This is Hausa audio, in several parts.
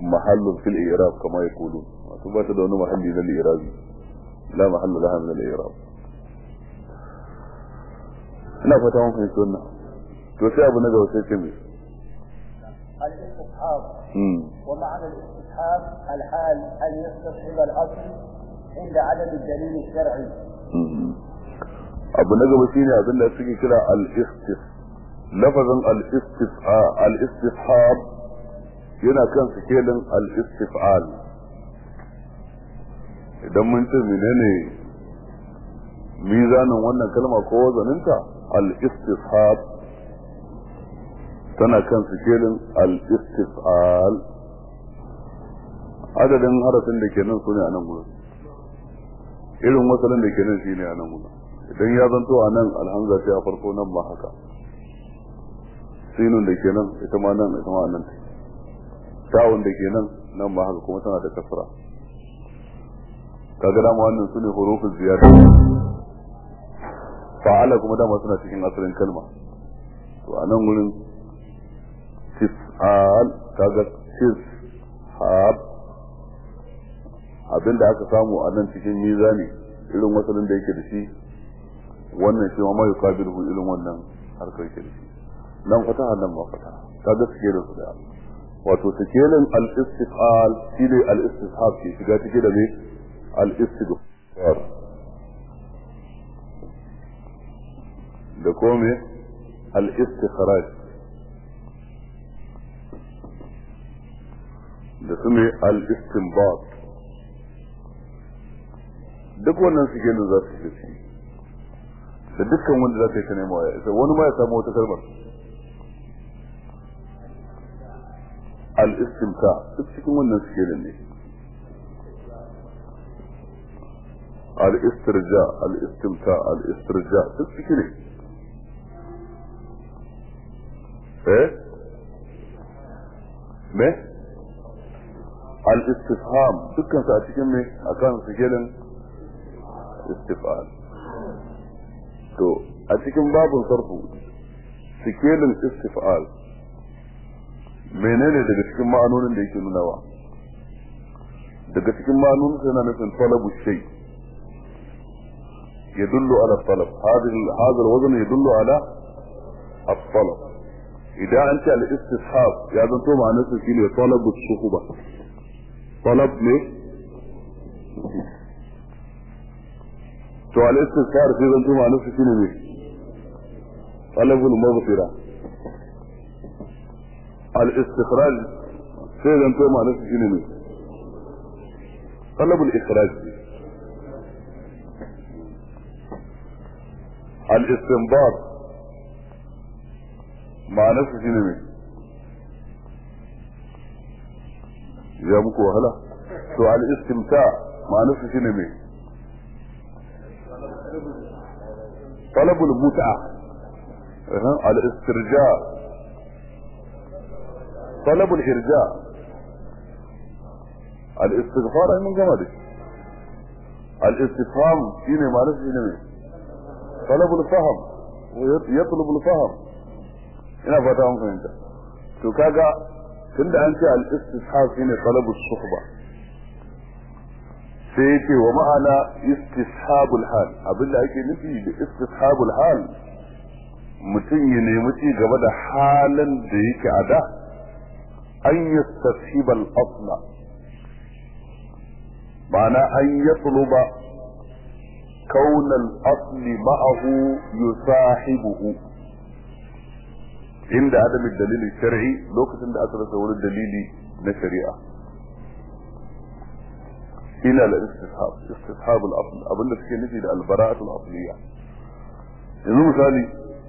mahallun fil i'rab kama yaqulun wato ba ta da wani mahalli na i'rabi la mahalla laha min al-i'rab ina fata mun fahimci wannan to sai abu na gaba sai ce mai الاستصحاب ومعنى الاستصحاب الحال أن يستصحب الأصل عند عدم الدليل الشرعي abu na gaba shine abin da suke kira al-istis lafazin al-istishab yana kan sikelin al-istif'al idan mun ce menene mizanin wannan kalma ko wazaninta al-istishab tana kan sikelin al-istif'al adadin harafin da ke nan su ne a nan gurin irin wasalin da ke nan shi ne a nan gurin idan ya zanto a nan alhamza ce a farko nan ba haka sinun da ke nan ita ma nan ita ma nan tawun da ke nan nan ba haka kuma tana da kasra kaga dama wannan su ne hurufin ziyada fa'ala kuma dama suna cikin asalin kalma to a nan gurin tis'al kaga tis hab abinda aka samu a nan cikin mizani irin wasalin da yake da shi wannan shi ma mai kabilu irin wannan harkar yake da shi nan fataha nan ma fataha kaga suke da su da wato sikelin al-istifal shi ne al-istishab ke shiga cike da me al-istighfar da kome al-istikhraj da su ne al-istinbat duk wannan sikelin za su shiga ciki da dukkan wanda za ka yi ta nemawa ya isa wani ma ya samu wata kalmar al-istimta duk cikin wannan sikelin ne al-istirja al-istimta al-istirja duk ciki ne eh me al-istifham dukkan su a cikin me akan sikelin istifal to a cikin babin sarfu sikelin istifal menene daga cikin ma'anonin da yake nunawa daga cikin ma'anonin yana nufin talabu shay يدل على الطلب هذا هذا الوزن يدل على الطلب إذا أنت الاستصحاب يا تو معناته شيء طلب الصحبة طلب ليه؟ to al-istighfar sai zan tuma nufi shine ne talabul maghfira al-istikhraj sai zan tuma nufi shine ne talabul ikhraj al-istinbat ma'anar su shine ne ya muku wahala to al-istimta ma'anar su shine ne طلب المتعة أه. الاسترجاع طلب الإرجاع الاستغفار من جمالك الاستفهام شيني معلش شيني طلب الفهم ويطلب الفهم ina fata an fahimta to kaga tunda an ce al-istishab shine talabu suhba sai yake wa ma'ana istishabul hal abinda ake nufi da istishabul hal mutum ya nemi ci gaba da halin da yake a da an yastashiba al-asla ma'ana an yatluba kaun al-asl ma'ahu yusahibuhu inda adamin dalilin shar'i lokacin da aka rasa wurin dalili na shari'a ila al-istishab istishab al-asl abinda suke nufi da al-bara'at al-asliya yanzu misali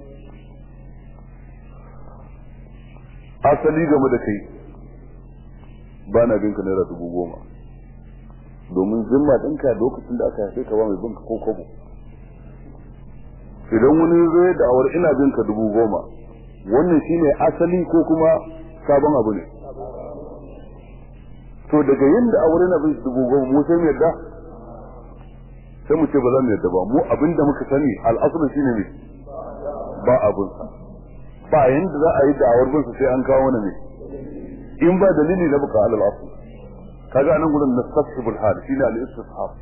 asali game da kai ba na binka naira dubu goma domin zimma ɗinka lokacin da aka haife ka ba mai binka ko kobo idan wani zai da awar ina binka dubu goma wannan shine asali ko kuma sabon abu ne to daga yin da aure na bin dubu goma mu sai mu yadda sai mu ce ba za mu yadda ba mu abin da muka sani al'asulu shine ne ba abun sa ba yanda za a yi da'awar bin sai an kawo wani ne in ba dalili na buka alal asl kaga anan gurin nastasibul hal shine al istishab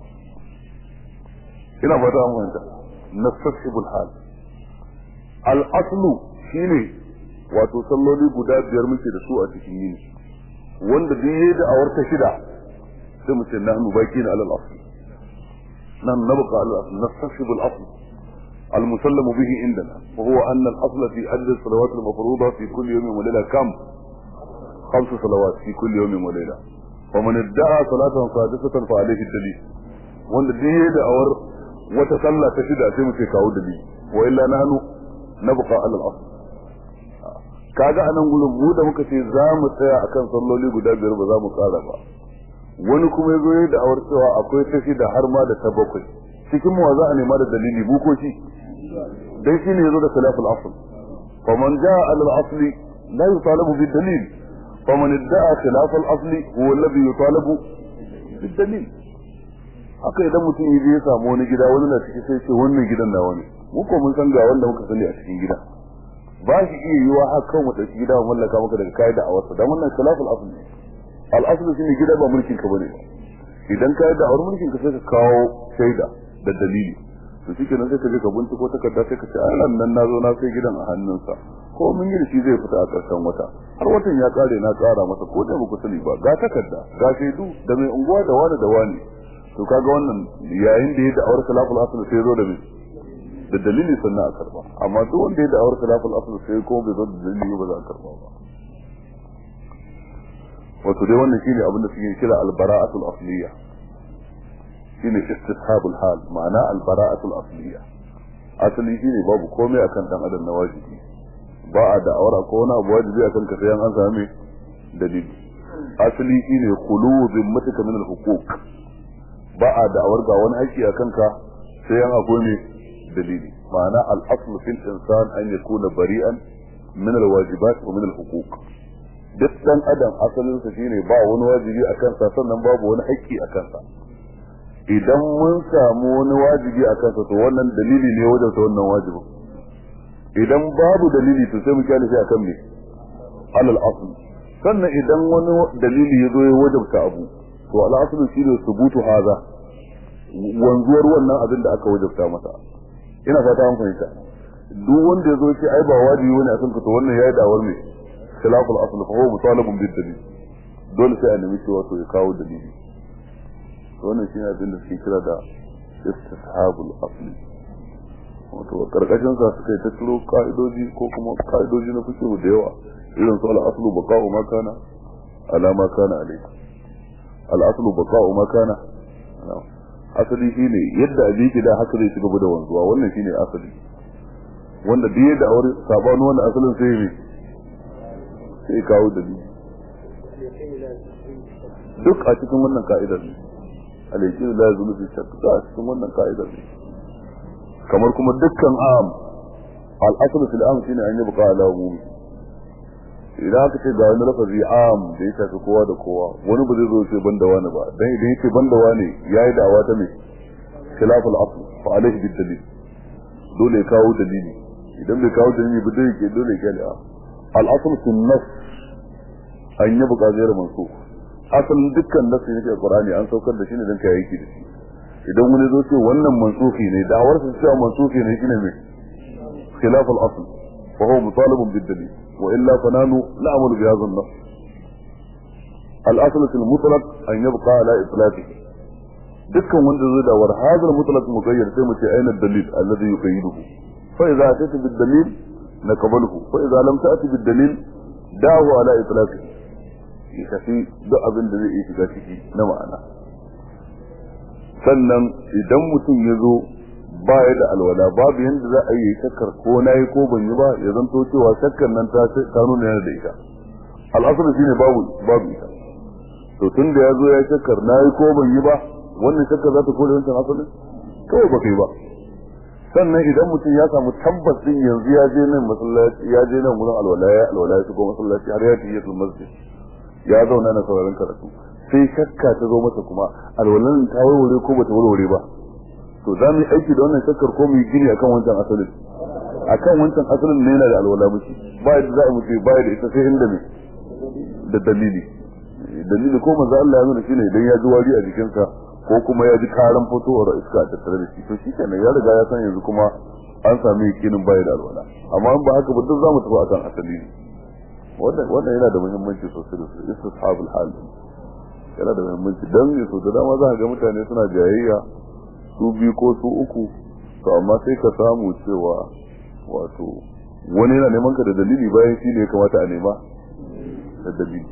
ina fata an fahimta nastasibul hal al aslu shine wato salloli guda biyar muke da su a cikin yini wanda duk yayi da awar ta shida sai mu ce nahnu baqina alal asl nan nabqa alal asl nastasibul asl المسلم به عندنا وهو أن الأصل في عدد الصلوات المفروضة في كل يوم وليلة كم؟ خمس صلوات في كل يوم وليلة ومن ادعى صلاة سادسة فعليه الدليل وان دي دعور وتصلى تشد أسيم في كاو دليل وإلا نحن نبقى على الأصل kaga anan gurin mu da muka ce za mu tsaya akan salloli guda biyar ba za mu kara ba wani kuma yazo yayin da awar cewa akwai ta shida har ma da ta bakwai cikin mu za a nema da dalili mu ko shi dai shine yazo da khilaful asl faman jaa al asli la yutalabu bid dalil faman idda'a khilaf al asli huwa alladhi yutalabu bid dalil haka idan mutum yaje ya samu wani gida wani na ciki sai ce wannan gidan nawa ne mu ko mun san ga wanda muka sani a cikin gida ba shi iya yiwa haka kawai mu ɗauki gida mu mallaka maka daga kai da awarsa dan wannan khilaful asl ne al asl shine gida ba mulkin ka bane idan kai da awar mulkin ka sai ka kawo shaida da dalili to shi kenan sai ka je ka binciko takarda sai ka ce ai nan na zo na sai gidan a hannunsa ko mun yi da shi zai fita a ƙarshen wata har watan ya kare na ƙara masa ko da baku sani ba ga takarda ga shaidu da mai unguwa da wani da wani to kaga wannan yayin da ya da awar khilaful asl sai zo da mai da dalili sannan a karba amma duk wanda ya da awar khilaful asl sai ko bai zo da dalili ba za a karba ba wato dai wannan shine abin da suke kira al-bara'atul asliyya shine istishabul hal ma'ana al-bara'atul asliyya asali shine babu komai akan dan adam na wajibi ba a da awara ko wani abu wajibi akan ka sai an same dalili asali shine khulu zimmatika min al-huquq ba a da awar ga wani haƙƙi akan ka sai an akwai ne dalili ma'ana al-aslu fil insan an yakuna bari'an min al-wajibat wa min al-huquq duk dan adam asalin sa shine ba wani wajibi akan sa sannan babu wani haƙƙi akan sa idan mun samu wani wajibi a kansa to wannan dalili ne wajen ta wannan wajibin idan babu dalili to sai mu kyale shi akan me alal asl sannan idan wani dalili ya zo ya wajabta abu to al asl shine subutu haza wanzuwar wannan abin da aka wajabta masa ina fata an fahimta duk wanda ya zo ya ce ai ba wajibi wani akan ka to wannan yayi dawar me khilaful asl fa huwa mutalabun bid dalil dole sai a nemi cewa to ya kawo dalili wannan shi ne abin da suke kira da istishabul asli wato karkashin sa suka yi ta turo ka'idoji ko kuma ka'idoji na fikihu da yawa irin su al-aslu baqa'u ma kana ala ma kana alayhi al-aslu baqa'u ma kana asali shine yadda abin ki da haka zai ci gaba da wanzuwa wannan shine asali wanda duk yadda aure sabanu wannan asalin sai ne sai kawo dalili duk a cikin wannan ka'idar ne alaiki la yazulu fi shakk da cikin wannan ka'idar ne kamar kuma dukkan am al aslu fil am shine an yabqa ala umumi idan aka ce ga wani lafazi am da ya shafi kowa da kowa wani ba zai zo ce banda wani ba dan idan yake banda wani yayi da'awa ta me khilaf al asl fa alayhi bid dalil dole ya kawo dalili idan bai kawo dalili ba dai ke dole ya ga al asl fil nas an yabqa ghayr mansukh asalin dukkan nasu ne ke Qur'ani an saukar da shi ne don ka yaki da shi idan wani zo ce wannan mansufi ne da'awar su cewa mansufi ne shine mai khilaf al-asl fa huwa mutalabun bid dalil wa illa fa nanu na'malu bi hadha an-nass al-asl fil mutlaq an yabqa ala itlaqihi dukkan wanda zai da war hadha al-mutlaq muqayyad sai mu ce aina ad-dalil alladhi yuqayyiduhu fa idza atati bid-dalil naqbaluhu fa idza lam ta'ti bid-dalil da'u ala itlaqihi ya tafi duk abin da zai iya shiga ciki na ma'ana sannan idan mutum ya zo ba ya da alwala babu yadda za a yi shakkar ko na yi ko ban yi ba ya zanto cewa shakkar nan ta nuna yana da ita al'asar shi ne babu babu ita to tun da ya zo ya shakkar na yi ko ban yi ba wannan shakkar za ta kore wancan asalin kawai ba kai ba sannan idan mutum ya samu tabbas din yanzu ya je nan masallaci ya je nan wurin alwala ya alwala ya shigo masallaci har ya tafi yasul masjid ya zauna na sauraron karatu sai shakka ta zo masa kuma alwalan ta warware ko bata warware ba to za mu yi aiki da wannan shakkar ko mu yi gini akan wancan asalin akan wancan asalin ne yana da alwala mushi ba yadda za a mutu ba da ita sai inda ne da dalili dalili ko manzo Allah ya nuna shine idan ya ji wari a jikinsa ko kuma ya ji karan fitowar iska a tattare da shi to shi kenan ya riga ya san yanzu kuma an sami yakinin bai da alwala amma in ba haka ba duk zamu tafi akan asali ne wannan wannan yana da muhimmanci sosai da sosai istishabul hal yana da muhimmanci dan ne so da dama za ka ga mutane suna jayayya su biyu ko su uku to amma sai ka samu cewa wato wani yana neman ka da dalili bayan shi ne ya kamata a nema da dalili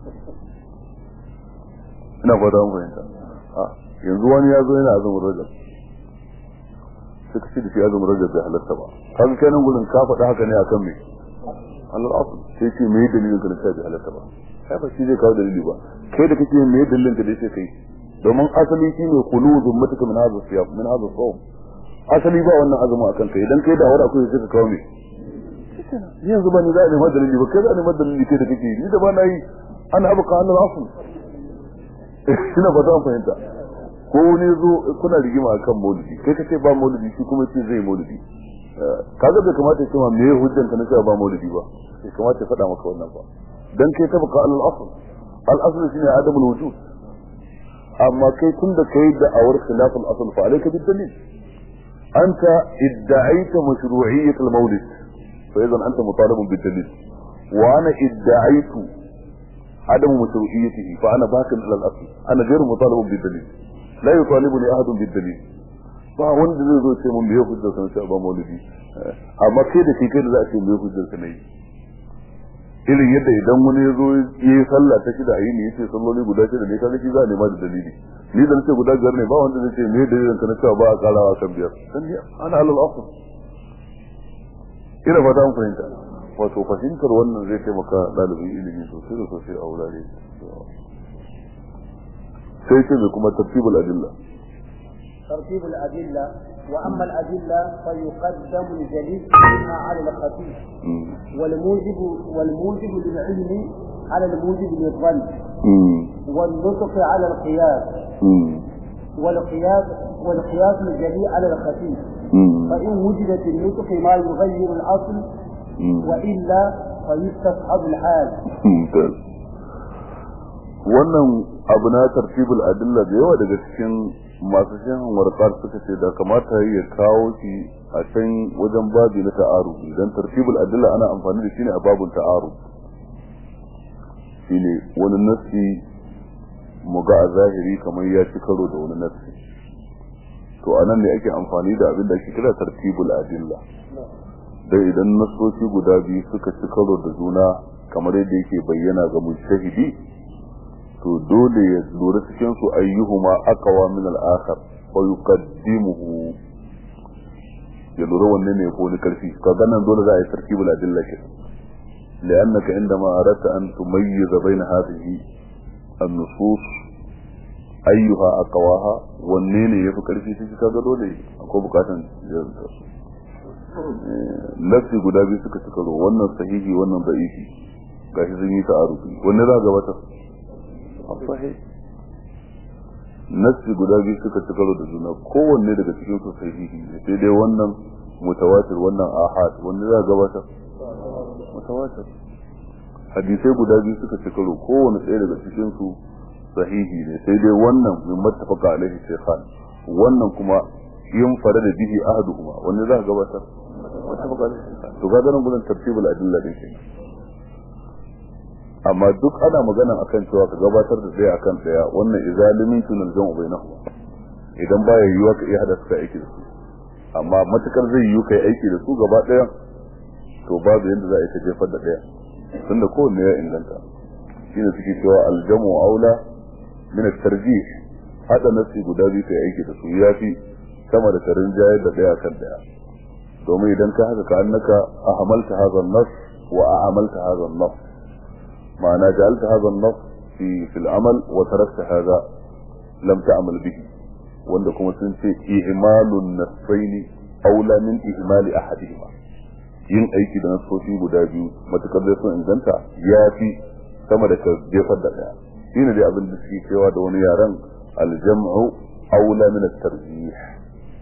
ina fata mun fahimta yanzu wani ya zo yana azumin rajab suka ce da shi azumin rajab bai halatta ba kaga kai nan gurin ka faɗa haka ne akan me Allah afu sai ce me dalilin ka da bai halatta ba kai ba shi zai kawo dalili ba kai da kake me dalilin ka da yake kai domin asali shi ne khuludun mutaka min hadha siyam min hadha sawm asali ba wannan azumi akan kai idan kai da wara akwai sai ka kawo me ni yanzu ba ni za a nema dalili ba kai za a nema dalili kai da kake ni da ba na yi ana abuka Allah afu ina ba ta fahimta ko wani zo kuna rigima akan maulidi kai kace ba maulidi shi kuma ce zai maulidi kaga bai kamata ya cewa me hujjan ka na cewa ba maulidi ba bai kamata ya faɗa maka wannan ba dan kai ta baka al-asl al-asl shine adamul wujud amma kai tun da kai da awar khilaf al-asl fa alayka bid dalil anta idda'aita mashru'iyyat al-maulid fa idan anta mutalabun bid dalil wa ana idda'aitu عدم مشروعيته فانا باق الى الاصل انا غير مطالب بالدليل لا يطالبني احد بالدليل ba wanda zai zo ce mun biyo hujjar sa sai ba maulidi amma kai da kai da za a ce biyo hujjar sa ne irin yadda idan wani ya zo ya yi sallah ta shida ayi ne yace salloli guda shida ne kaga shi za a nema da dalili ni da nace guda biyar ne ba wanda zai ce me dalilin ka na cewa ba a karawa kan biyar dan ni ana alal asl ina fata mun fahimta wato fahimtar wannan zai taimaka ɗalibin ilimi sosai da sosai a wurare sai ce mai kuma tartibul adilla ترتيب الأدلة وأما الأدلة فيقدم الجليل منها على الخفيف والموجب والموجب للعلم على الموجب للظن والنطق على القياس والقياس والقياس الجلي على الخفيف فإن وجد في النطق ما يغير الأصل وإلا فيستصحب الحال wannan abu na tartibul adilla da yawa daga cikin masu shan warkar suka ce da kamata ya kawo shi a can wajen babi na ta'aru idan tartibul adilla ana amfani da shi ne a babun ta'aru shine wani nassi mu ga a zahiri kamar ya ci karo da wani nassi to anan ne ake amfani da abin da ake kira tartibul adilla dai idan nasoci guda biyu suka ci karo da juna kamar yadda yake bayyana ga mujtahidi to dole ya lura cikin su ayyuhuma aqwa min al-akhar fa yuqaddimuhu ya lura wanne ne ko ni karfi kaga nan dole za a yi tartibul adilla ke لأنك عندما أردت أن تميز بين هذه النصوص أيها أقواها والنين يفكر في شيء كذا دولي أكو بكاتا lafi guda biyu suka ci karo wannan sahihi wannan da'ifi gashi sun yi ta'arufi wanne za ga wata sahih nasi guda biyu suka ci karo da juna kowanne daga cikin su sahihi ne sai dai wannan mutawatir wannan ahad wanne za ga wata mutawatir hadisai guda biyu suka ci karo kowanne ɗaya daga cikin su sahihi ne sai dai wannan min mattafaqa alaihi shaykhan wannan kuma yin fara da bihi ahaduhuma wanne za ka gabatar mattafaqa alaihi shaykhan to ga ganin gurin tartibul adilla din kenan amma duk ana magana akan cewa ka gabatar da daya akan daya wannan izalimin tunal jam'u bainahuma idan baya yiwuwa ka iya hada su aiki da su amma matukar zai yiwu kai aiki da su gaba daya to babu yadda za a yi ta jefar da daya tunda kowanne ya inganta shine suke cewa aljamu aula min at-tarjih hada nasi guda biyu kai aiki da su yafi sama da tarin jayar da daya kan daya domin idan ka haka ka annaka ahmalta hadha an-nas wa a'amalta hadha an-nas معنى جعلت هذا النص في في العمل وتركت هذا لم تعمل به wanda kuma sun ce ihmalun nasfaini aula min ihmali ahadihima yin aiki da nasoshi guda biyu matukar da sun inganta ya fi sama da ka jefar da daya shine dai abin da suke cewa da wani yaren aljam'u aula min at-tarjih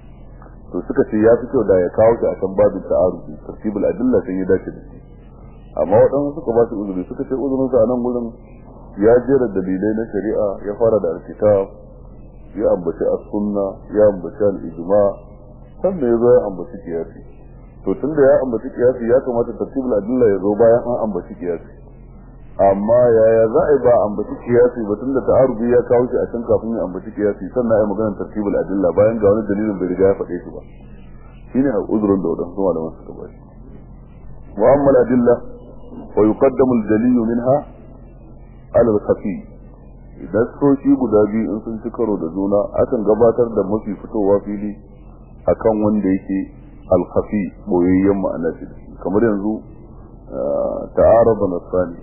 to suka ce ya fi kyau da ya kawo shi akan babin ta'arufi tartibul adilla sai ya dace da shi amma waɗansu suka ba shi uzuri suka ce uzurin sa a nan gurin ya jera dalilai na shari'a ya fara da alkitab ya ambaci as-sunna ya ambaci al-ijma sannan ya zo ya ambaci kiyasi to tunda ya ambaci kiyasi ya kamata tartibul adilla ya zo bayan an ambaci kiyasi amma yaya za a yi ba ambaci kiyasi ba tunda ta'arubi ya kawo shi a can kafin ya ambaci kiyasi sannan ya magana tartibul adilla bayan ga wani dalilin bai riga ya faɗe shi ba shine uzurin da wadansu malaman suka ba shi wa amma al-adilla wa yuqaddamu al-dalilu minha ala al-khafi idan soshi guda biyu in sun ci karo da juna akan gabatar da mafi fitowa fili akan wanda yake al-khafi boyayyen ma'ana shi kamar yanzu ta'arada nasani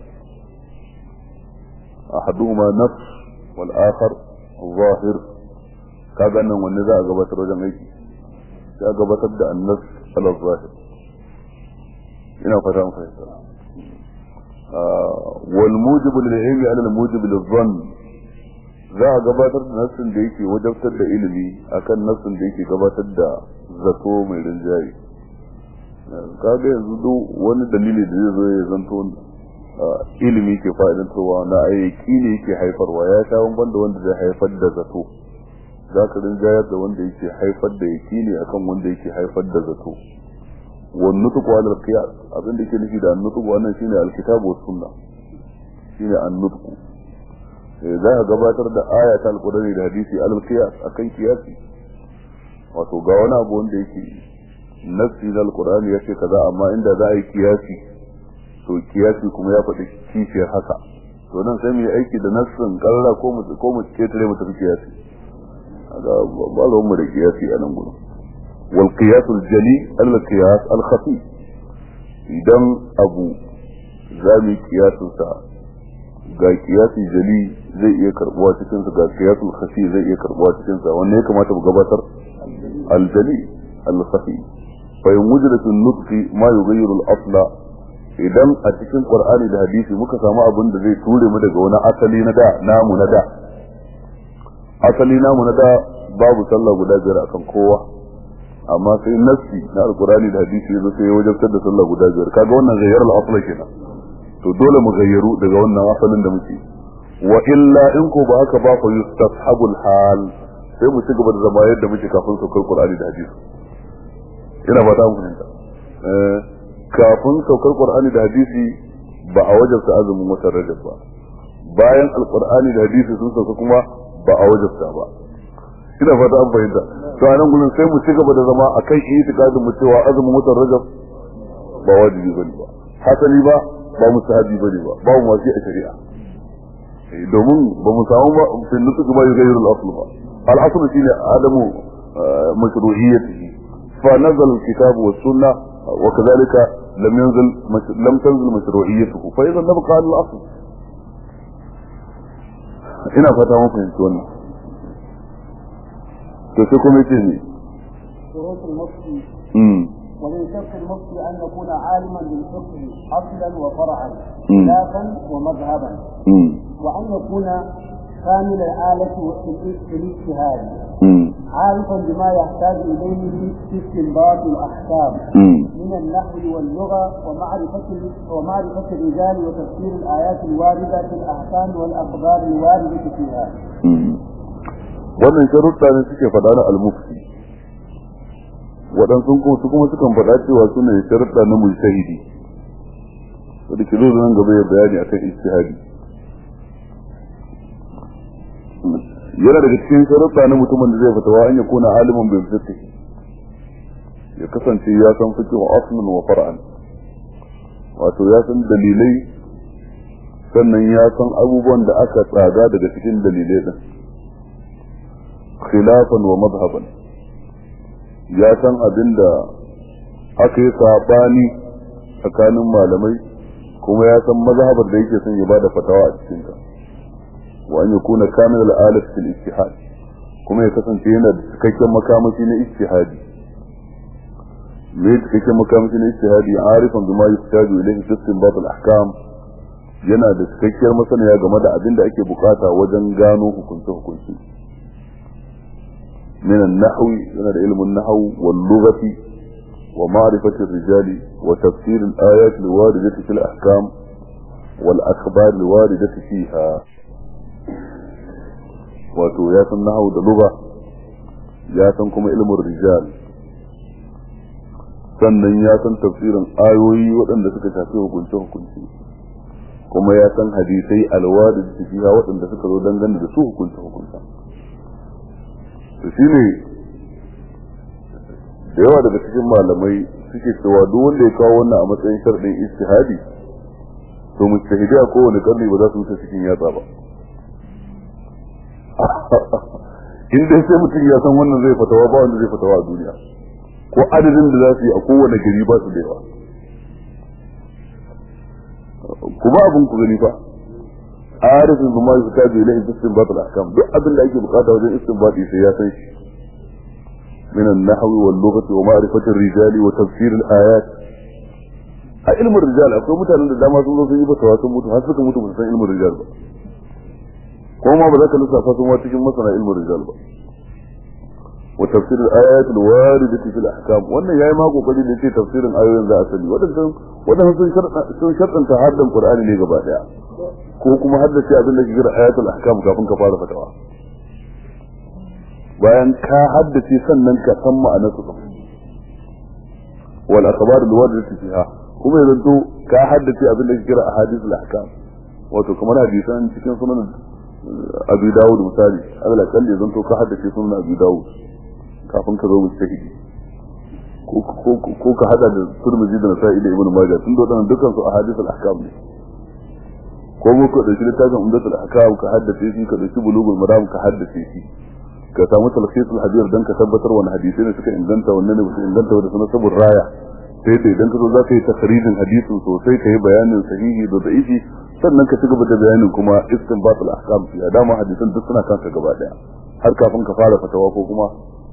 ahaduhuma nafs wal akhar zahir kaga nan wanne za a gabatar wajen aiki sai a gabatar da annas ala zahir ina fata an fahimta wal mujibu lil ilmi ala al mujibu lil dhann za a gabatar da nassin da yake wajabtar da ilimi akan nassin da yake gabatar da zato mai rinjaye kaga yanzu duk wani dalili da zai zo ya zanto ilimi ke fa'idantarwa na ayyaki ne yake haifarwa ya sha bamban da wanda zai haifar da zato za ka rinjayar da wanda yake haifar da yaki ne akan wanda yake haifar da zato wan nutuku ala qiyas abin da yake nufi da nutuku wannan shine alkitabu was sunna shine an nutuku za ka gabatar da aya ta alqur'ani da hadisi ala qiyas akan qiyasi wato ga wani abu wanda yake nassi na alqur'ani yace kaza amma inda za a yi qiyasi to kiyasi kuma ya faɗi kishiyar haka to nan sai mu yi aiki da nassin karra ko mu ko mu ketare mu tafi kiyasi aga ba lawan mu da kiyasi a nan gurin wal qiyas al jali al qiyas al khafi idan abu zami kiyasin sa ga kiyasi jali zai iya karbuwa cikin sa ga kiyasul khafi zai iya karbuwa cikin sa wanne ya kamata mu gabatar al jali al khafi fa in wujida fi nutqi ma yughayyiru al asla idan a cikin qur'ani da hadisi muka samu abin da zai ture mu daga wani asali na da namu na da asali namu na da babu sallah guda biyar akan kowa amma sai nassi na alqur'ani da hadisi yazo sai ya wajabtar da sallah guda biyar kaga wannan gayyar al-asla kenan to dole mu gayyaru daga wannan asalin da muke wa illa in ko ba haka ba fa yustashabu al-hal sai mu ci gaba da zama yadda muke kafin saukar qur'ani da hadisi ina ba ta mu fahimta eh kafin saukar qur'ani da hadisi ba a wajabta azumin watan rajab ba bayan alqur'ani da hadisi sun sauka kuma ba a wajabta ba ina fata an fahimta to anan gurin sai mu ci gaba da zama akan itikadin mu cewa azumin watan rajab ba wajibi bane ba hasali ba ba musahabi bane ba ba mu wasi a shari'a domin ba mu samu ba fi nutuk ba yughayyiru al-asl ba al-asl shine adamu mashru'iyyatihi fa nazala al-kitab wa sunnah وكذلك لم ينزل مش... لم تنزل مشروعيته فاذا نبقى على الاصل ina fata mun fahimci wannan to sai kuma yace ne شروط المفتي mm ومن شرط المفتي ان يكون عالما بالفقه اصلا وفرعا مم. خلافا ومذهبا mm وان يكون كامل الآلة في في الاجتهاد mm عارفا بما يحتاج إليه في استنباط الأحكام mm من النحو واللغة ومعرفة ومعرفة الرجال وتفسير الآيات الواردة في الأحكام والأخبار الواردة فيها. mm wannan sharuɗa ne suke faɗa na al-mufti waɗansu kuma su kuma sukan faɗa cewa su ne sharuɗa na mujtahidi wanda ke zo nan gaba ya bayani akan ijtihadi yana daga cikin sharuɗa na mutumin da zai fitawa an ya kuna alimin bil fiqh ya kasance ya san fiqh wa aslan wa far'an wato ya san dalilai sannan ya san abubuwan da aka tsaga daga cikin dalilai din khilafan wa madhaban ya san abin da aka yi sabani tsakanin malamai kuma ya san mazhabar da yake son ya bada fatawa a cikin ta wa an yakuna kamil al-alif fil ijtihad kuma ya kasance yana da cikakken makamashi na ijtihadi me cikakken makamashi na ijtihadi arifan bima yuhtaju ilayhi fi istinbat al-ahkam yana da cikakkiyar masaniya game da abin da ake bukata wajen gano hukunce hukunci من النحو من علم النحو واللغة ومعرفة الرجال وتفسير الآيات الواردة في الأحكام والأخبار الواردة فيها wato ya san nahawu da lugha ya san kuma ilmin rijal sannan ya san tafsirin ayoyi waɗanda suka shafi hukunce hukunci kuma ya san hadisai alwadi da fiha waɗanda suka zo dangane da su hukunce hukunta to shine da yawa daga cikin malamai suke cewa duk wanda ya kawo wannan a matsayin sharɗin istihadi to mujtahidi a kowane karni ba za su wuce cikin yatsa ba in dai sai mutum ya san wannan zai fatawa ba wanda zai fatawa a duniya ko adadin da za su yi a kowane gari ba su da yawa kuma abin ku gani fa arifin zuma su ta biyu lahin istinbat al-ahkam duk abin da ake bukata wajen istinbati sai ya san shi من النحو واللغة ومعرفة الرجال وتفسير الآيات a ilmin rijal akwai mutanen da dama sun zo sun yi fatawa sun mutu har suka mutu ba su san ilmin rijal ba ko ma ba za ka lissafa sun wa cikin masana ilmin rijal ba wa tafsir al-ayat al-waridati fil ahkam wannan yayi ma kokari da ce tafsirin ayoyin za a sani wadannan wadannan sun sharɗa sun sharɗanta haddan qur'ani ne gaba daya ko kuma haddace abin da ke kira ayatul ahkam kafin ka fara fatawa bayan ka haddace sannan ka san ma'anar su wal akhbar al-waridati fiha kuma yanzu to ka haddace abin da ke kira ahadith al-ahkam wato kamar hadisan cikin sunan Abi Dawud misali Allah kalli yanzu to ka haddace sunan Abi Dawud kafin ka zo mujtahidi ko ka hada da Tirmidhi da Nasa'i da Ibn Majah tun da wannan dukkan su ahadith al-ahkam ne ko mu ka dauki littafin Umdatul Ahkam ka haddace shi ka dauki Bulughul Maram ka haddace shi ka samu talqisul hadith dan ka tabbatar wani hadisi ne suka inganta wannan ne ba su inganta wanda sunan sabur raya sai da idan ka zo za ka yi takharijin hadisin sosai ka yi bayanin sahihi da da'ifi sannan ka ci gaba da bayanin kuma istinbatul ahkam fi dama hadisan duk suna kanka gaba daya har kafin ka fara fatawa ko kuma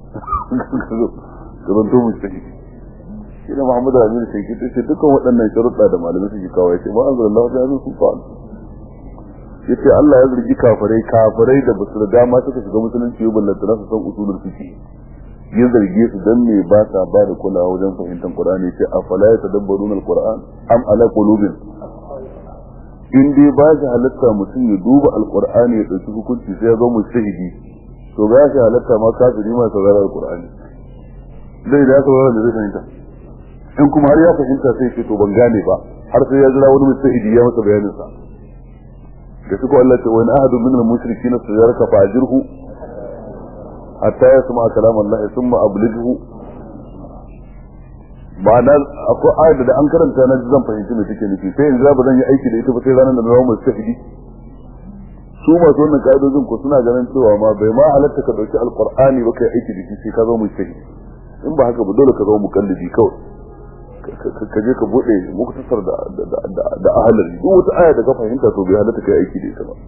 ka zanto mu sahihi shi da Muhammad Amin sai ki ce dukkan waɗannan sharuɗa da malamai suke kawo yace ba anzalallahu ta yazin sun fa'al yace Allah ya zargi kafirai kafirai da basu da dama suka shiga musulunci ba ballanta su san usulul fiqh ya zarge su dan me ba sa ba da kulawa wajen fahimtar Qur'ani sai afala ya tadabbaruna al-Qur'an am ala qulubin in dai ba shi halatta mutum ya duba al-Qur'ani ya dauki hukunci sai ya zo mu shahidi to ba shi halatta ma kafiri ma saurara al-Qur'ani dai da saurara da zai fahimta in kuma har ya fahimta sai ce to ban gane ba har sai ya jira wani mustahidi ya masa bayanin sa da suka Allah ce wani ahadu min al-mushrikeena sajaraka fa'jirhu hatta ya sama kalam Allah thumma ablighu ma'ana akwai ayat da an karanta na zan fahimci me take nufi sai yanzu ba zan yi aiki da ita ba sai ranar da na zama mustahidi su masu wannan ka'idojin ko suna ganin cewa ma bai ma halatta ka dauki alqur'ani ba kai aiki da shi sai ka zama mustahidi in ba haka ba dole ka zama mukallidi kawai ka je ka bude muktasar da da ahalari duk wata aya da ka fahimta to bai halatta kai aiki da ita ba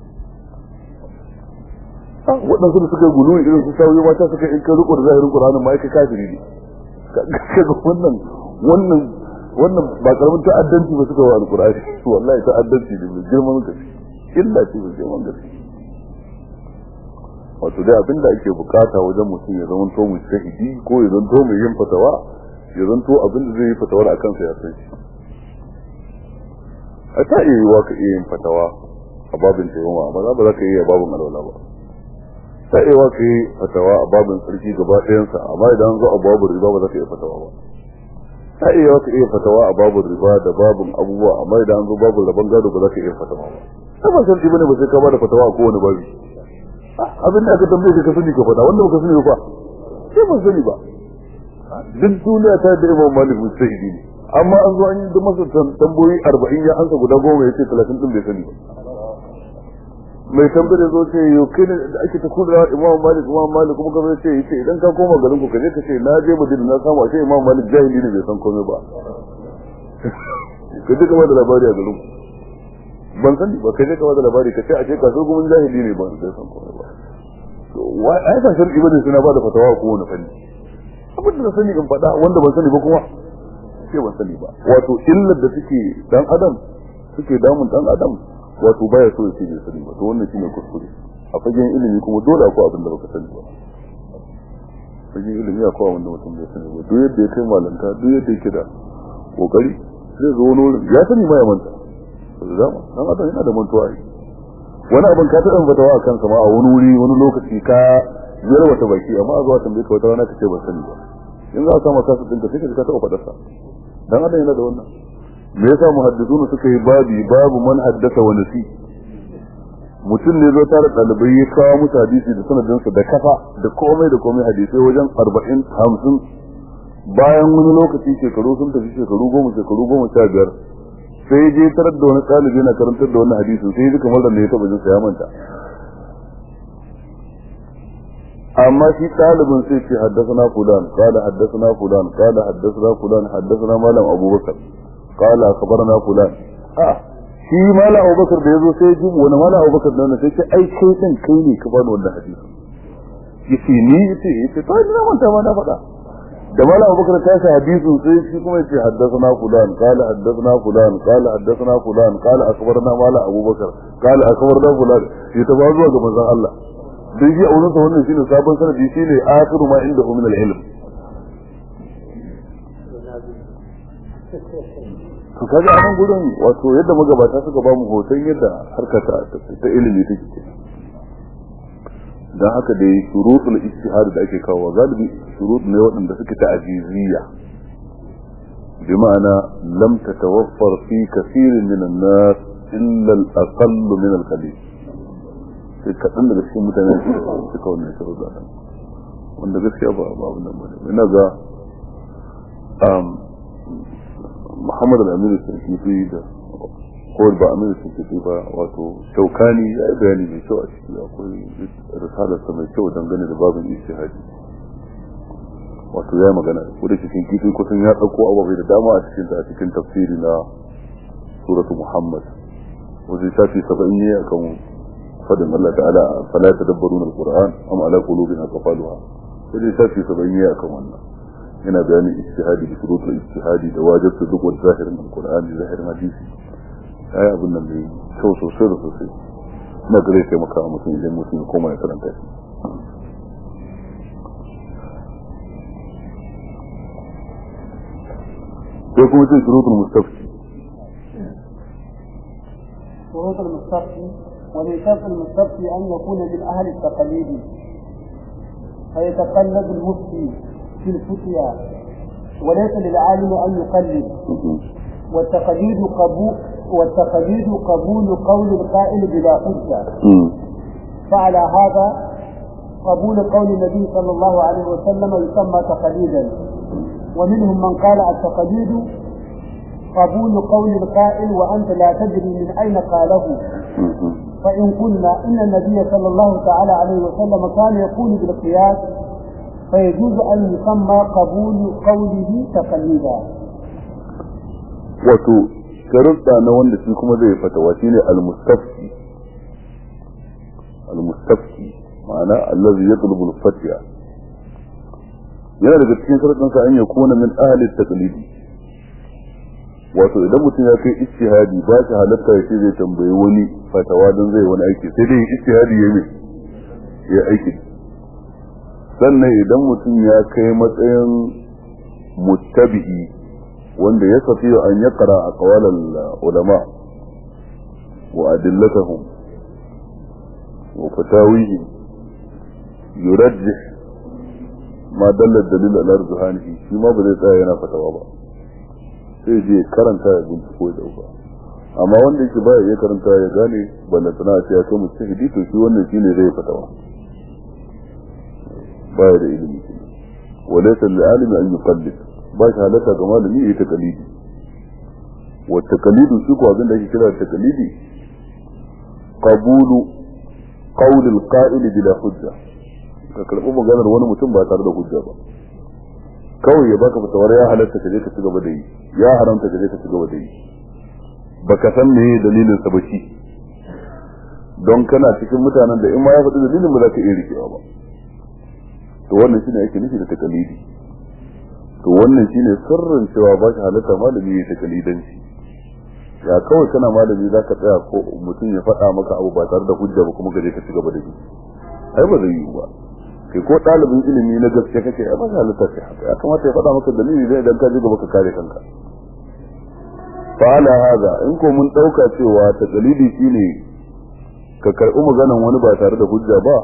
waɗansu da suka gulu irin su sauyi mata suka in ka riko da zahirin Qur'anin ma kai kafiri ne kaga wannan wannan wannan ba karamin ta'addanci ba suka wa alqur'ani wallahi ta'addanci ne mai girman gaske illa ce mai girman gaske wato dai abinda ake bukata wajen mutum ya zama to mujtahidi ko ya zanto mai yin fatawa ya zanto abin da zai yi fatawar a kansa ya san shi a ta iya yiwa ka iya yin fatawa a babin taimama amma za ba za ka iya babin alwala ba ta iya yiwa ka yi fatawa a babin sarki gaba ɗayansa amma idan zo a babin riba ba za ka iya fatawa ba ta iya yiwa ka iya fatawa a babin riba da babin abubuwa amma idan zo babin rabon gado ba za ka iya fatawa ba ta ba sarki bane ba sai ka bada fatawa a kowane babi abin da aka tambaye ka sani ka faɗa wanda baka sani ba sai ban sani ba duk duniya ta da imam malik mustahidi ne amma an zo an yi masa tamboyi arba'in ya ansa guda goma ya ce talatin din bai sani ba mai tambayar zo ce yau kai ne da ake ta kula imam malik imam malik kuma kamar ce yace idan ka koma garin ku kaje ka ce na je madina na samu ashe imam malik jahili ne bai san komai ba ka je ka da labari a garin ku ban sani ba ka je ka da labari ka ce a ce ka so gumin jahili ne ba bai san komai ba to wai ai ba shar'i bane suna ba da fatawa ko wani fanni abin da na sani in faɗa wanda ban sani ba kuma sai ban sani ba wato illar da suke dan adam suke damun dan adam wato baya so ya ce bai sani ba to wannan shine kuskure a fagen ilimi kuma dole akwai abin da baka sani ba cikin ilimi akwai wanda mutum bai sani ba duk yadda ya kai malanta duk yadda yake da kokari zai zo wani wurin ya sani ma ya manta da dama dan adam yana da mantuwa ai wani abin ka taɓa fatawa a kansa ma a wani wuri wani lokaci ka zira wata baki amma a zuwa tambaye ka wata rana ka ce ban sani ba in za a samu kasu ɗinka sai ka ka taɓa faɗarsa dan adam yana da wannan me yasa muhaddisuna suka yi babi babu man haddasa wa nasi mutum ne zo tare ɗalibai ya kawo musu hadisi da sanadinsa da kafa da komai da komai hadisai wajen arba'in hamsin bayan wani lokaci shekaru sun tafi shekaru goma shekaru goma sha biyar sai je tarar da wani ɗalibi na karantar da wani hadisin sai ji kamar da ya taɓa jinsa ya manta amma shi ɗalibin sai ce haddasa fulan kala haddasa fulan kala haddasa fulan haddasa malam abubakar kala akabarna fulan a shi mala abubakar da ya zo sai ji wani mala abubakar da sai ce ai kai din kai ne ka bani wannan hadisi yace ni yace yace to ina manta ma na faɗa da mala abubakar ta sa hadisin sai shi kuma yace haddathana fulan qala haddathana fulan qala haddathana fulan qala akbarna mala abubakar qala akbarna fulan ya ta ba zuwa ga manzon Allah dai shi a wurin sa wannan shine sabon sanadi shine akhiru ma inda min al-ilm to kaga a nan gurin wato yadda magabata suka ba mu hoton yadda harkata ta ilimi take ke dan haka dai shurutul ijtihad da ake kawo galibi shurut ne waɗanda suke ta ajiziyya bi ma'ana lam tatawaffar fi kathirin min an-nas illa al-aqall min al-qalil sai kaɗan daga cikin mutane suka wannan sharuɗa wanda gaskiya ba ba abin nan bane ina ga Muhammad al-Amir al-Shafi'i da ko ba Amir al-Shafi'i ba wato Shaukani ya yi bayani mai kyau a ciki akwai risalarsa mai kyau dangane da babin ijtihadi wato ya yi magana ko da cikin kifi kusan ya ɗauko ababai da dama a cikin a cikin tafsiri na suratu Muhammad wajen shafi saba'in ne akan fadin Allah ta'ala fala tadabbaruna al-Qur'an am ala qulubin aqfaluha wajen shafi saba'in ne akan wannan yana bayanin ijtihadi da shurut ijtihadi da wajibta duk wani zahirin alqur'ani zahirin hadisi ai abin nan ne kyau sosai da sosai na gare sai maka mutum idan mutum ya koma ya karanta shi sai kuma sai shurutul mustafti شروط المستفتي ومن شرط المستفتي أن يكون من أهل التقليد فيتقلد المفتي في الفتيا وليس للعالم أن يقلد والتقليد قبول والتقليد قبول قول القائل بلا حجة فعلى هذا قبول قول النبي صلى الله عليه وسلم يسمى تقليدا ومنهم من قال التقليد قبول قول القائل وأنت لا تدري من أين قاله فإن قلنا إن النبي صلى الله تعالى عليه وسلم كان يقول بالقياس فيجوز أن يسمى قبول قوله تقليدا wato sharuɗa na wanda shi kuma zai fatawa shine al-mustafti al-mustafti ma'ana allazi yatlubu al-fatya yana daga cikin sharuɗin sa an yakuna min ahli taqlidi wato idan mutum ya kai ijtihadi ba shi halatta ya ce zai tambayi wani fatawa don zai wani aiki sai dai ijtihadi ya yi ya aiki sannan idan mutum ya kai matsayin muttabi'i wanda ya safi an ya kara a kawalar ulama wa adillatahum wa fatawihi yurajjih ma dallar dalil ala ruhanihi shi ma ba zai tsaya yana fatawa ba sai je karanta ya binciko ya dauka amma wanda yake baya iya karanta ya gane ballantana a ce ya kai mujtahidi to shi wannan shine zai fatawa baya da ilimi walaysa lil-alimi an yuqallid ba shi halatta ga malami yayi taqlidi wa taqlidu shi ko abin da ake kira taqlidi qabulu qawl al-qa'il bila hujja ka karbi maganar wani mutum ba tare da hujja ba kawai ya baka fatawar ya halatta ka je ka ci gaba da yi ya haramta ka je ka ci gaba da yi baka san me dalilin sa ba shi don kana cikin mutanen da in ma ya faɗi dalilin ba za ka iya rikewa ba to wannan shine ake nufi da takalidi to wannan shine sirrin cewa ba shi halatta malami ya takalidanci ya kawai kana malami za ka tsaya ko mutum ya faɗa maka abu ba tare da hujja ba kuma ka je ka ci gaba da shi ai ba zai yi ba kai ko ɗalibin ilimi na gaske kake ya ba halitta kai haka ya kamata ya faɗa maka dalili zai idan ka ji gaba ka kare kanka fa'ala hada in ko mun ɗauka cewa ta dalili shine ka karɓi maganan wani ba tare da hujja ba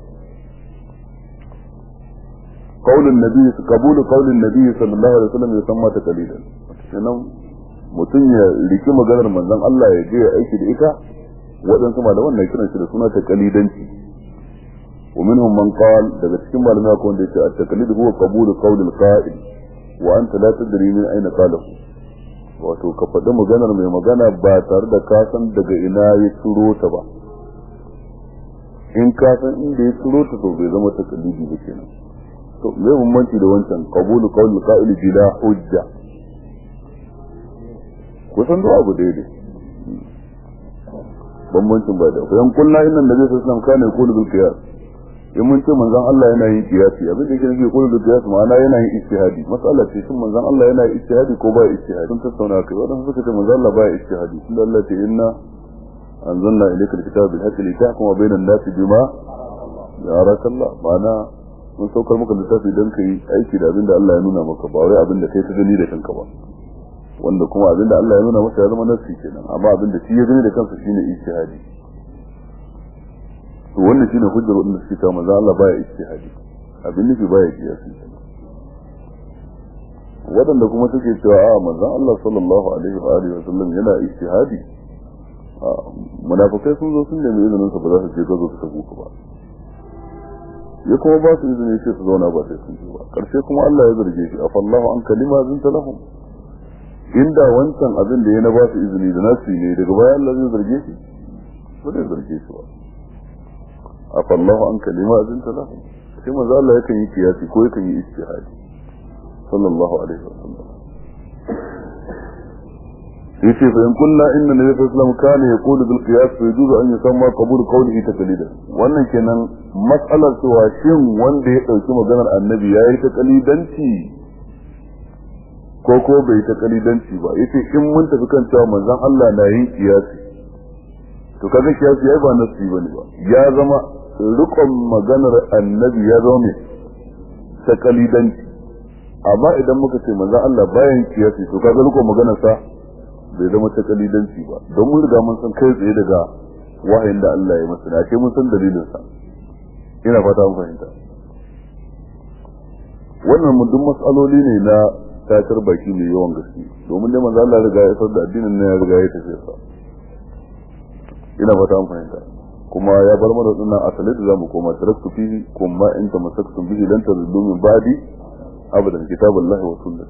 qaulun nabi qabulu qaulin nabi sallallahu alaihi wasallam yusamma taqlidan kenan mutum ya riki maganar manzon Allah ya je ya aiki da ita waɗansu malaman na kiran shi da suna taqlidanci ومنهم من قال daga cikin malamai akwai wanda yace at-taqlid huwa qabulu qawl al-qa'il wa anta la tadri min ayna qalahu wato ka faɗi maganar mai magana ba tare da ka san daga ina ya turo ta ba in ka san inda ya turo ta to bai zama taqlidi ba kenan to me bambanci da wancan qabulu qawl al-qa'il bila hujja kusan da abu daidai bambancin ba da yan kullu inna nabi sallallahu alaihi wasallam kana yaqulu bil qiyas in mun ce manzon Allah yana yin kiyasi abin da yake nufi kullu da kiyasi ma'ana yana yin ijtihadi mas'ala ce shin manzon Allah yana yin ijtihadi ko ba ijtihadi sun tattauna kai wadanda suka ce manzon Allah ba ijtihadi tunda Allah ce inna anzalna ilayka alkitaba bil haqqi litahkuma bainan nasi bima yaraka Allah ma'ana mun saukar maka littafi dan kai aiki da abin da Allah ya nuna maka ba wai abin da kai ka gani da kanka ba wanda kuma abin da Allah ya nuna maka ya zama nasi kenan amma abin da shi ya gani da kansa shine ijtihadi to wannan shine hujjar wanda suke cewa manzo Allah baya ijtihadi abin nufi baya kiyasi wadanda kuma suke cewa a manzo Allah sallallahu alaihi wa alihi wa sallam yana ijtihadi munafikai sun zo sun nemi izinin sa ba za su je gazo su tabuka ba ya kuma ba su izini sai su zauna ba sai sun je ba karshe kuma Allah ya zarge shi afallahu an kalima zinta lahum inda wancan abin da ya na ba su izini da nasu ne daga baya Allah zai zarge shi ba zai zarge shi ba afallahu an kalima azinta lahu sai manzo Allah yakan yi kiyasi ko yakan yi ijtihadi sallallahu alaihi wasallam yace fa in kunna inna nabiy sallallahu alaihi wasallam kana yaqulu bil qiyas fa yajuzu an yusamma qabul qawlihi taqlidan wannan kenan mas'alar cewa shin wanda ya dauki maganar annabi yayi ta kalidanci ko ko bai ta kalidanci ba yace in mun tafi kan cewa manzon Allah na yin kiyasi to kaga kiyasi yayi ba nasi bane ba ya zama rukun maganar annabi ya zama mai ta kalidanci amma idan muka ce manzon Allah bayan kiyasi to kaga rukun maganar sa bai zama ta kalidanci ba don mun riga mun san kai tsaye daga wahayin da Allah ya masa da ke mun san dalilin sa ina fata mun fahimta wannan mun duk mas'aloli ne na tatar baki mai yawan gaske domin dai manzo Allah riga ya san da addinin ne ya riga ya tafi sa ina fata mun fahimta kuma ya bar mana dinnan asali da zamu koma taraktu fihi kuma in tamassaktum bihi lan tadullu min ba'di abadan kitabullahi wa sunnah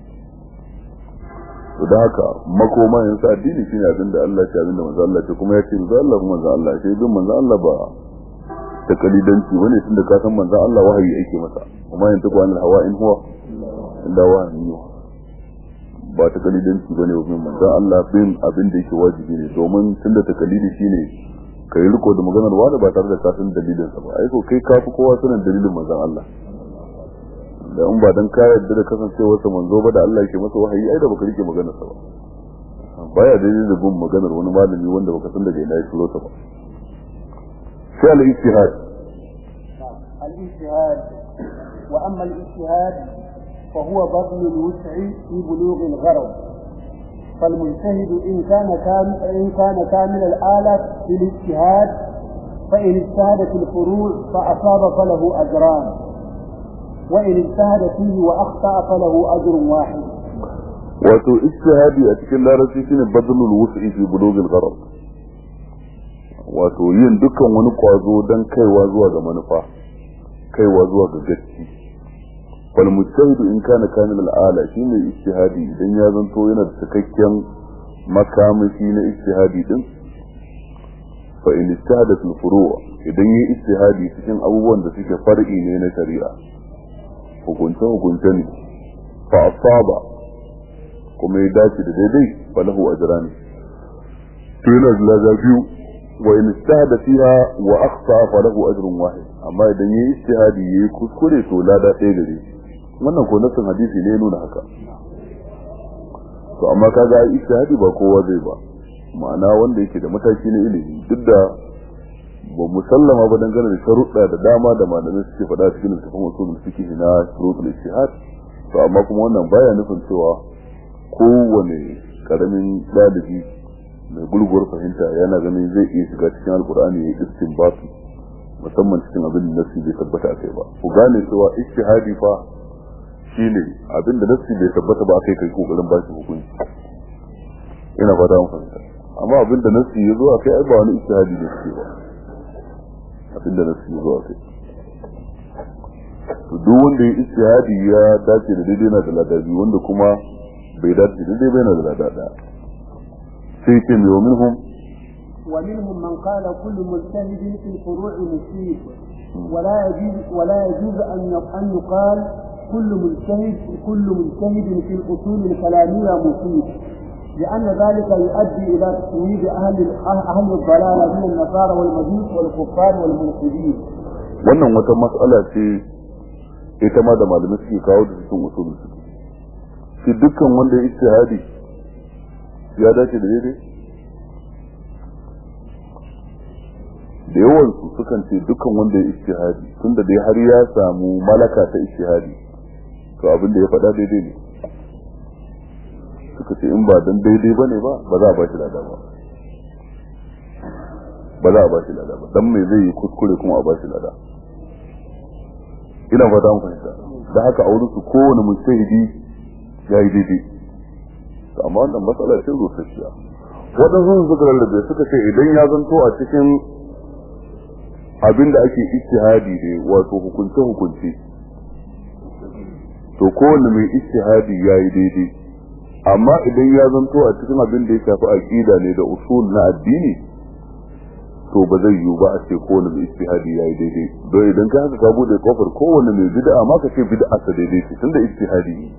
to da haka makoma yanzu addini shine abin da Allah ya abin da manzo Allah ce kuma ya ce manzo Allah kuma manzo Allah sai bin manzo Allah ba ta kalidanci bane tunda ka san manzo Allah wahayi yake masa kuma yanzu ko an hawa in huwa illa wahayi ba ta kalidanci bane wa manzo Allah bin abin da yake wajibi ne domin tunda ta kalidi shine kai riko da maganar wani ba tare da ka san dalilin sa ba ai ko kai ka fi kowa sanin dalilin manzo Allah da in ba dan ka yarda da kasancewar sa manzo ba da Allah yake masa wahayi ai da baka rike maganar sa ba baya daidai da bin maganar wani malami wanda baka san daga ina ya shiro ta ba sai al-ijtihad الاجتهاد وأما الاجتهاد فهو بذل الوسع في بلوغ الغرض فالمجتهد إن كان كامل إن كان كامل الآلة في الاجتهاد فإن اجتهد في الفروع فأصاب فله أجران وإن اجتهد فيه وأخطأ فله أجر واحد wato ijtihadi a cikin larabci shine badlul wus'i fi bulugil gharad wato yin dukkan wani kwazo dan kaiwa zuwa ga manufa kaiwa zuwa ga gaci wal mujtahidu in kana kamil al ala shine ijtihadi idan ya zanto yana da cikakken makamashi na ijtihadi din fa in ijtahada fil furu' idan yi ijtihadi cikin abubuwan da suke far'i ne na shari'a hukunce hukunce ne fa asaba kuma ya dace da daidai falahu ajrani to yana da lada biyu wa in istahada fiha wa akhta falahu ajrun wahid amma idan yayi istihadi yayi kuskure to lada ɗaya gare shi wannan ko nasin hadisi ne nuna haka to amma kaga istihadi ba kowa zai ba ma'ana wanda yake da mataki na ilimi duk da ba musallama ba dangane da sharuɗa da dama da malamai suke faɗa cikin littafin usulul fiqh na shurutul ijtihad to amma kuma wannan baya nufin cewa kowane karamin dalibi mai gurguwar fahimta yana ganin zai iya shiga cikin alkur'ani ya istinbatu musamman cikin abin da nasi bai tabbata kai ba ku gane cewa ijtihadi fa shine abin da nasi bai tabbata ba kai kai kokarin ba shi hukunci ina fata mun fahimta amma abin da nasi ya zo a kai ai ba wani ijtihadi ne suke ba abin da nasi ya zo a kai to duk wanda ya ijtihadi ya dace da daidai na da ladabi wanda kuma bai dace da daidai bai na da ladada sai ce mai wa minhum ومنهم من قال كل مجتهد في الفروع مصيب ولا يجوز ولا يجوز ان ان يقال كل مجتهد كل مجتهد في الاصول الكلاميه مصيب لان ذلك يؤدي الى تسويد اهل اهل الضلاله من النصارى والمجوس والكفار والملحدين. wannan wata mas'ala ce ita ma da malamai suke kawo da cikin usulul fiqh shi dukkan wanda ya ijtihadi ya dace da daidai da yawan su sukan ce dukkan wanda ya ijtihadi tunda dai har ya samu malaka ta ijtihadi to abin da ya faɗa daidai ne suka ce in ba dan daidai bane ba ba za a ba shi lada ba ba za a ba shi lada ba dan me zai yi kuskure kuma a ba shi lada ina fata mun fahimta da haka a wurin su kowane mujtahidi ya yi daidai to amma wannan matsala ce rusasshiya waɗansu suka lallabe suka ce idan ya zanto a cikin abin da ake ijtihadi ne wato hukunce hukunce to kowanne mai ijtihadi ya yi daidai amma idan ya zanto a cikin abin da ya shafi aqida ne da usul na addini to ba zai yiwu ba a ce kowane mai ijtihadi ya yi daidai don idan ka haka ka bude kofar kowane mai bid'a ma ka ce bid'a sa daidai ce tunda ijtihadi ne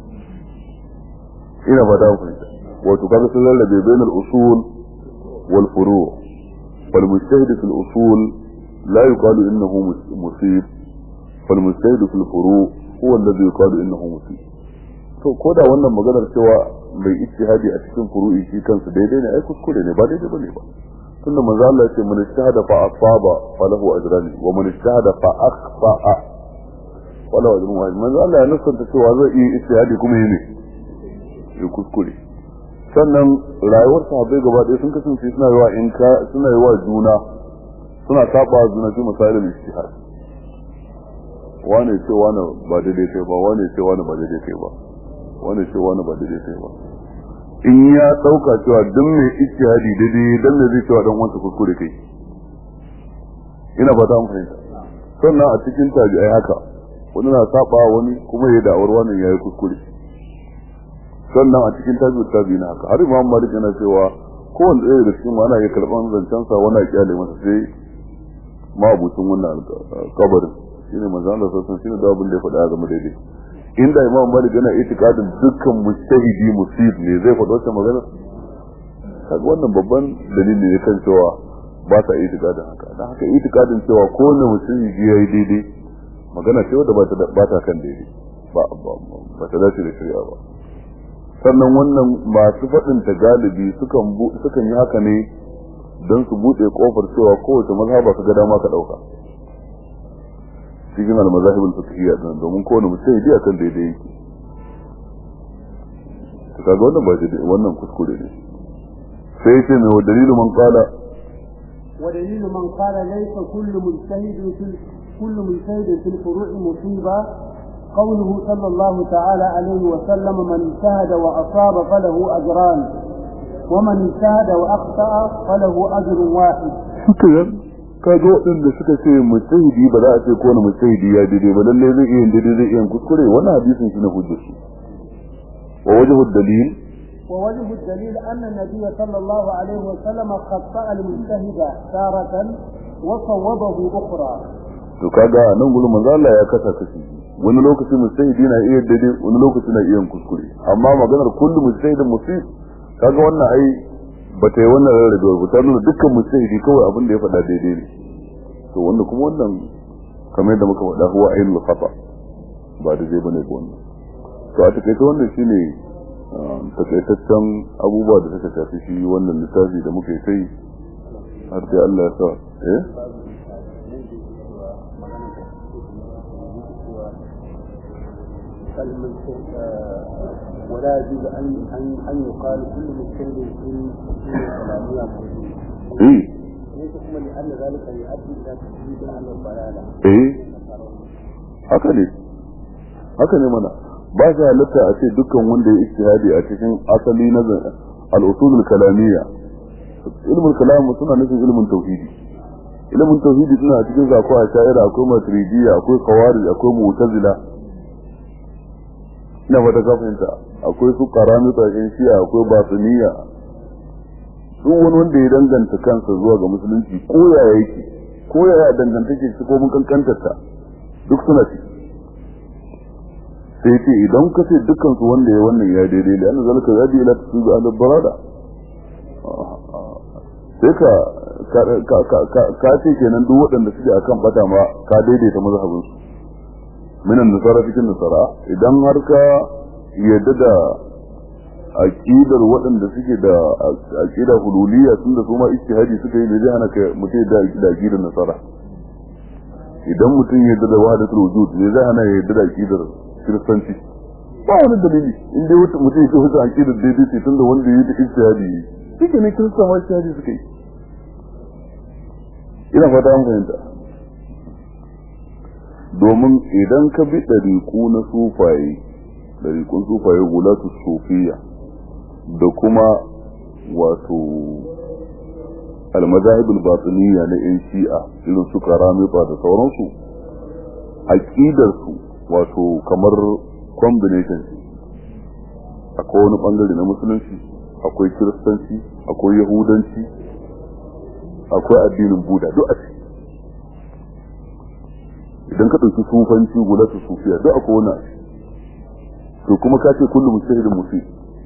ina fata ku fahimta wato kaga sun lallabe bainal usul wal furu' wal mujtahid fil usul la yuqalu innahu musib wal mujtahid fil furu' huwa alladhi yuqalu innahu musib to ko da wannan maganar cewa mai ijtihadi a cikin furu'i shi kansa daidai ne ai kuskure ne ba daidai bane ba tunda manzo Allah ya ce man ijtahada fa asaba falahu ajran wa man ijtahada fa akhta'a falahu ajrun wahid manzo Allah ya nasanta cewa zai yi ijtihadi kuma yi ne ya kuskure sannan rayuwar sahabbai gaba ɗaya sun kasance suna yawa in ka suna yawa juna suna saba juna fi misalin ijtihad wane ce wane ba daidai kai ba wane ce wane ba daidai kai ba wane ce wane ba daidai kai ba in ya dauka cewa dan mai ijtihadi daidai dan me zai cewa dan wanda kuskure kai ina fata mun fahimta sannan a cikin tabi'ai haka wani na saba wani kuma ya da'awar wannan yayi kuskure sannan a cikin tabi'u tabi'ina haka har imam malik yana cewa kowanne ɗaya da cikin ana iya karɓan zancen sa wani a kyale masa sai mabucin wannan kabarin shine manzo Allah sallallahu alaihi shine da abin da ya faɗa game daidai inda imam malik yana itikadin dukkan mujtahidi musib ne zai faɗa wata magana kaga wannan babban dalili ne kan cewa ba sa itikadin haka dan haka itikadin cewa kowanne mujtahidi yayi daidai magana ce wadda ba ta kan daidai ba ba ta dace da shari'a ba sannan wannan masu faɗin ta galibi sukan sukan yi haka ne don su buɗe kofar cewa kowace mazhaba ka ga dama ka ɗauka cikin al-mazahib al-fiqhiyya din domin kowane mutum ya akan daidai yake to kaga wannan ba daidai wannan kuskure ne sai yace mai wa dalilu man qala wa dalilu man qala laysa kullu mujtahid fi kullu mujtahid fi al-furu' musiba قوله صلى الله تعالى عليه وسلم من اجتهد وأصاب فله أجران ومن اجتهد وأخطأ فله أجر واحد شكرا kaga waɗanda suka ce mujtahidi ba za a ce kowane mujtahidi ya daidai ba lalle zai iya daidai zai iya kuskure wannan hadisin shi ne hujjar su wa wajhu dalil wa wajhu dalil anna nabiy sallallahu alaihi wa sallam khata al mujtahida taratan wa sawabahu ukhra to kaga nan gurin manzo Allah ya kasa kashi wani lokaci mujtahidi na iya daidai wani lokaci na iya kuskure amma maganar kullu mujtahidin musib kaga wannan ai ba ta yi wannan rarrabewar ba ta nuna dukkan mujtahidi kawai abin da ya faɗa daidai ne to wanda kuma wannan kamar yadda muka faɗa huwa ainul khata ba da zai bane ba wannan to a takaice wannan shine takaitaccen abubuwa da suka shafi shi wannan littafi da muka yi sai har sai Allah ya sa eh ولا يجوز ان ان ان يقال كل مجتهد في الكلاميه eh ليس كما لان ذلك يؤدي الى تشديد على الضلاله eh haka ne haka ne mana ba shi halatta a ce dukkan wanda ya istihadi a cikin asali na al-usul kalamiyya ilmul kalam suna nufin ilmin tauhidi ilmin tauhidi suna a cikin zakwa a sha'ira akwai maturidiyya akwai khawarij akwai mu'tazila ina fata ka fahimta akwai su karamita in shi'a akwai batiniya duk wani wanda ya danganta kansa zuwa ga musulunci ko ya yake ko ya dangantake shi ko mun kankantar ta duk suna ci sai ce idan ka ce dukkan su wanda ya wannan ya daidai da yana zalika ya ila ta su ga barada sai ka ka ce kenan duk waɗanda suke akan bata ma ka daidaita mazhabin su minan nasara cikin nasara idan har ka yadda da aqidar waɗanda suke da aqida hululiyya tun da su ma ijtihadi suka yi da zai hana ka mutai da da aqidar nasara idan mutum yadda da wahdatul wujud ne zai hana ya yadda da aqidar kiristanci ba wani dalili in dai mutum ya ce wata aqidar daidai ce tun da wanda ya yi ijtihadi shi ne kirista ma ijtihadi suka yi ina fata an fahimta domin idan ka bi ɗariƙu na sufaye ɗariƙun sufaye gulatu sufiya da kuma wato almazahibul batiniya na yan shi'a irin su karamita da sauransu aƙidarsu wato kamar combination akwai wani ɓangare na musulunci akwai kiristanci akwai yahudanci akwai addinin buda duk a ciki idan ka ɗauki sufanci guda su sufiya duk akwai wani to kuma ka ce kullum mujtahidin musi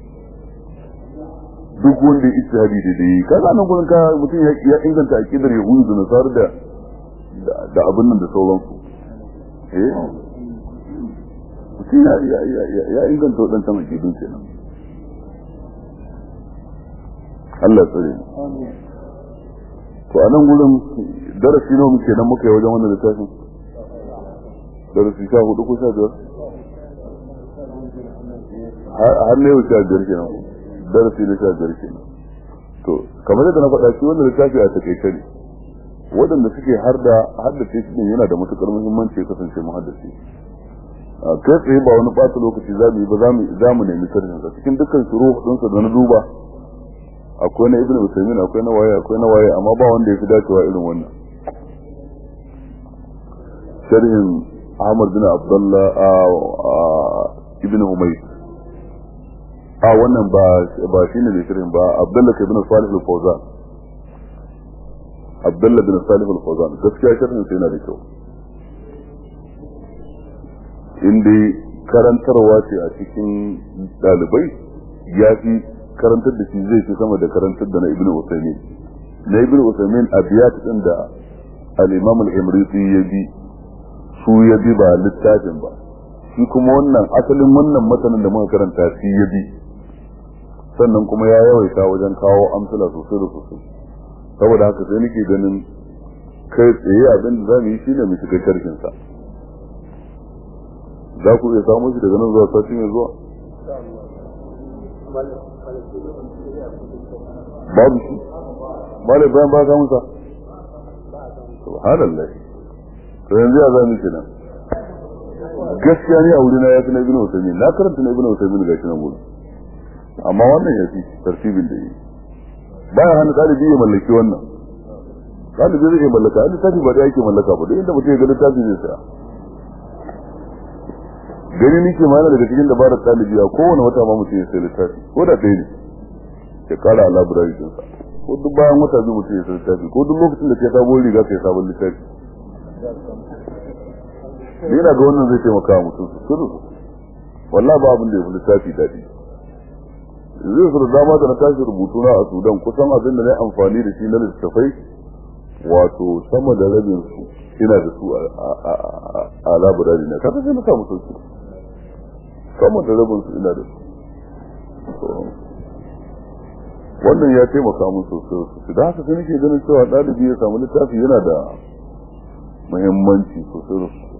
duk wanda ya ijtihadi da dai ka ga nan gurin ka mutum ya inganta aqidar yahudu da nasara da da abin nan da sauransu eh mutum ya ya ya ya inganta wadannan aqidun kenan Allah tsare to a nan gurin darasi nawa muke nan muka yi wajen wannan littafin darasi sha hudu ko sha biyar har ne yau sha biyar kenan darasi na sha biyar kenan to kamar yadda na faɗa shi wannan littafi a takaice ne waɗanda suke har da haddace shi ne yana da matukar muhimmanci ya kasance mu haddace kai tsaye ba wani ɓata lokaci za mu yi ba za mu nemi sharhin sa cikin dukkan shuru ɗinsa da na duba akwai na ibn usaimin akwai na waye akwai na waye amma ba wanda ya fi dacewa irin wannan sharhin ahmad bin abdullah ibn humayt a wannan ba ba shine ne sharhin ba abdullah ibn salih al-fawzan abdullah bin salih al-fawzan gaskiya sharhin sai yana da kyau inda karantarwa ce a cikin dalibai ya fi karantar da shi zai fi sama da karantar da na ibn usaimin na ibn usaimin abiyat din da al-imam al-imriti ya bi su ya bi ba littafin ba shi kuma wannan asalin wannan matanin da muka karanta shi ya bi sannan kuma ya yawaita wajen kawo amsala sosai da sosai saboda haka sai nake ganin kai tsaye abin da za mu yi shine mu shiga sharhin sa za ku iya samu shi daga nan zuwa sati mai zuwa babu shi malai bayan ba ka musa subhanallah to yanzu ya zami kenan gaskiya ne a wuri na yafi na ibnu usaymin na karanta na ibnu usaymin ga shi nan gurin amma wannan yafi tartibin da yi baya hana ɗalibi ya mallaki wannan ɗalibi zai iya mallaka a littafi ba da yake mallaka ba duk inda mutum ya ga littafi zai saya gani nike ma yana daga cikin dabarar ɗalibi a kowane wata ma mutum ya sai littafi ko da ɗaya ne ya kara a labirari ɗinsa ko duk bayan wata biyu mutum ya sai littafi ko duk lokacin da ke sabon riga kai sabon littafi ni na ga wannan zai taimaka wa mutum su kudu wallahi ba abin da ya fi littafi daɗi zai su da dama da na tashi rubutu na a sudan kusan abin da na yi amfani da shi na littattafai wato sama da rabin su ina da su a labirari na kasa sai na samu sauki sama da rabin su ina da su wannan ya taimaka mun sosai sosai da haka sai nake ganin cewa ɗalibi ya samu littafi yana da muhimmanci sosai da sosai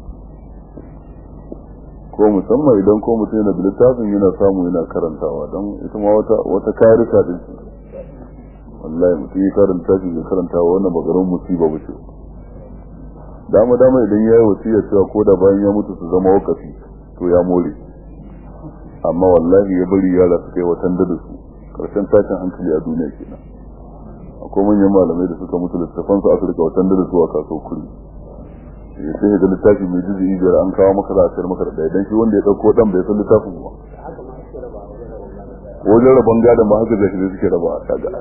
ko musamman idan ko mutum yana da littafin yana samu yana karantawa don ita ma wata wata karika din shi wallahi mutum ya karanta shi ya karantawa wannan bagarin musiba ba ce dama dama idan ya yi wasiya cewa ko da bayan ya mutu su zama wakafi to ya more amma wallahi ya bari yara su kai watan da su karshen tashin hankali a duniya kenan akwai manyan malamai da suka mutu littafan su aka rika watan da su a kaso kuri ya sai ga littafi mai jizi biyar an kawo maka za a sayar maka da ɗaya dan shi wanda ya ɗauko ɗan bai san littafin ba wajen rabon gadon ba haka zai suke raba a kaga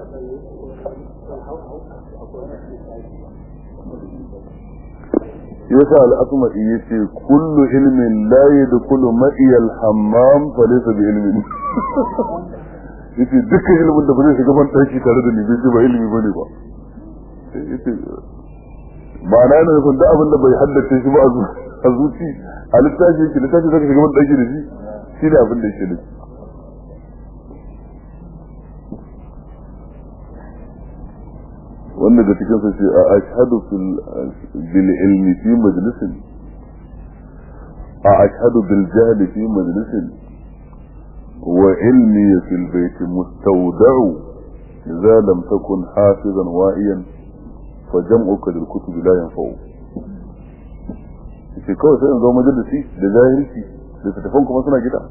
yasa al'asma'i yace kullu ilmin la yadkhulu ma'iya al-hammam fa laysa bi ilmin yace dukkan ilimin da ba zai shiga ban daki tare da ni bai ba ilimi bane ba yace ma'ana yana nufin da abin da bai haddace shi ba a zuci a littafi yake littafi zaka shiga ban daki da shi shi ne abin da yake nufi wanda da cikin sa ce a ashhadu bil ilmi fi majlisin a ashhadu bil jahli fi majlisin wa ilmi fil bayt mustawda'u idza lam takun hafizan wa'iyan fa jam'uka lil kutub la yanfa'u ce kawai sai in zo majalisi da jahilci da tattafan kuma suna gida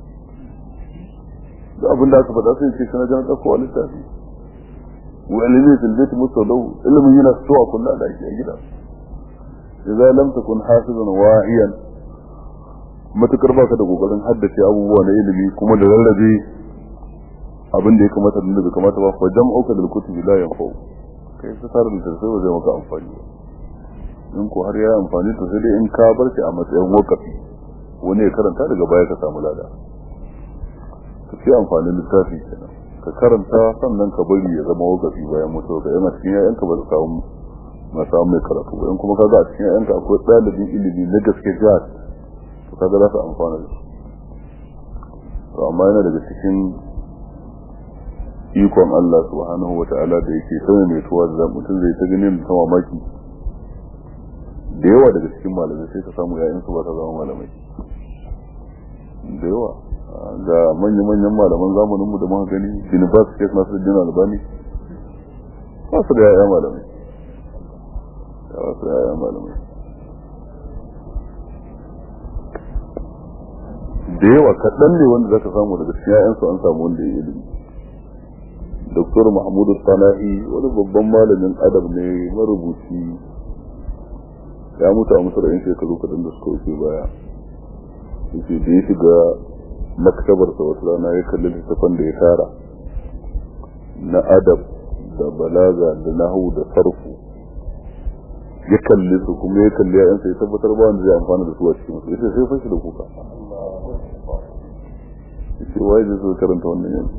da abin da aka faɗa sai ce sana jan ɗauko a littafi وعلمية البيت مستودو إلا من هنا السوء كلها لا شيء جدا إذا لم تكن حافظا واعيا ما تكربا ka da kokarin haddace abubuwa na ilimi kuma da rarrabe abin da ya kamata da bai kamata ba fa jam'uka da kutubi la yanfa'u kai ta tare da sai ba zai maka amfani ba in ko har ya amfani to sai dai in ka bar shi a matsayin wakafi wani ya karanta daga baya ka samu lada ka ce amfanin littafi kenan ka karanta sannan ka bari ya zama wakafi bayan mutuwa ka yana cikin yayanka ba ka samu na samu mai karatu ba in kuma kaga a cikin yayanka akwai ɗalibin ilimi na gaske jihar to kaga za su amfana da su to amma yana daga cikin ikon Allah subhanahu wa ta'ala da yake sanin mai tuwa da mutum zai ta ganin mutum mamaki da yawa daga cikin malamai sai ka samu yayansu ba ta zama malamai da yawa ga manya-manyan malaman zamaninmu da muka gani university of nasu jina albani ba su da yaya malamai ba su da yaya malamai da yawa kaɗan ne wanda zaka samu daga cikin yayansu an samu wanda ya ilimi Dr. Mahmudu Sana'i wani babban malamin adab ne marubuci ya mutu a masar yan shekaru kaɗan da suka wuce baya yace da ya shiga maktabarsa wata rana ya kalli littafan da ya tara na adab da balaga da nahu da sarfu ya kalli su kuma ya kalli ya'yansa ya tabbatar ba wanda zai amfana da su a cikin su yace sai fashi da kuka yace wai zai zo karanta wannan yanzu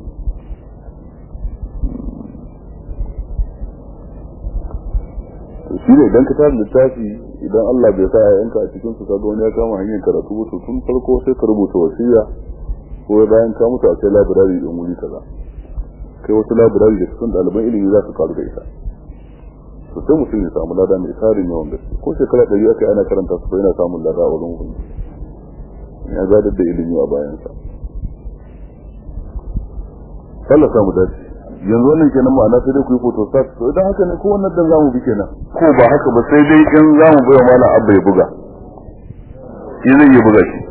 to shi ne idan ka tara littafi idan Allah bai sa yayanka a cikin su kaga wani ya kama hanyar karatu ba to tun farko sai ka rubuta wasiya ko bayan ka mutu a kai labirari din wuri kaza kai wasu labirari da cikin ɗaliban ilimi za su karu da ita to sai mutum ya samu lada mai tarin yawan gaske ko shekara ɗari aka ana karanta su yana samun lada a wurin hukunci ya zadar da ilimi a bayansa Allah samu dace yanzu wannan kenan ma'ana sai dai ku yi photostat to idan haka ne ko wannan dan zamu bi kenan ko ba haka ba sai dai in zamu bai wa malam abba ya buga shi zai iya buga shi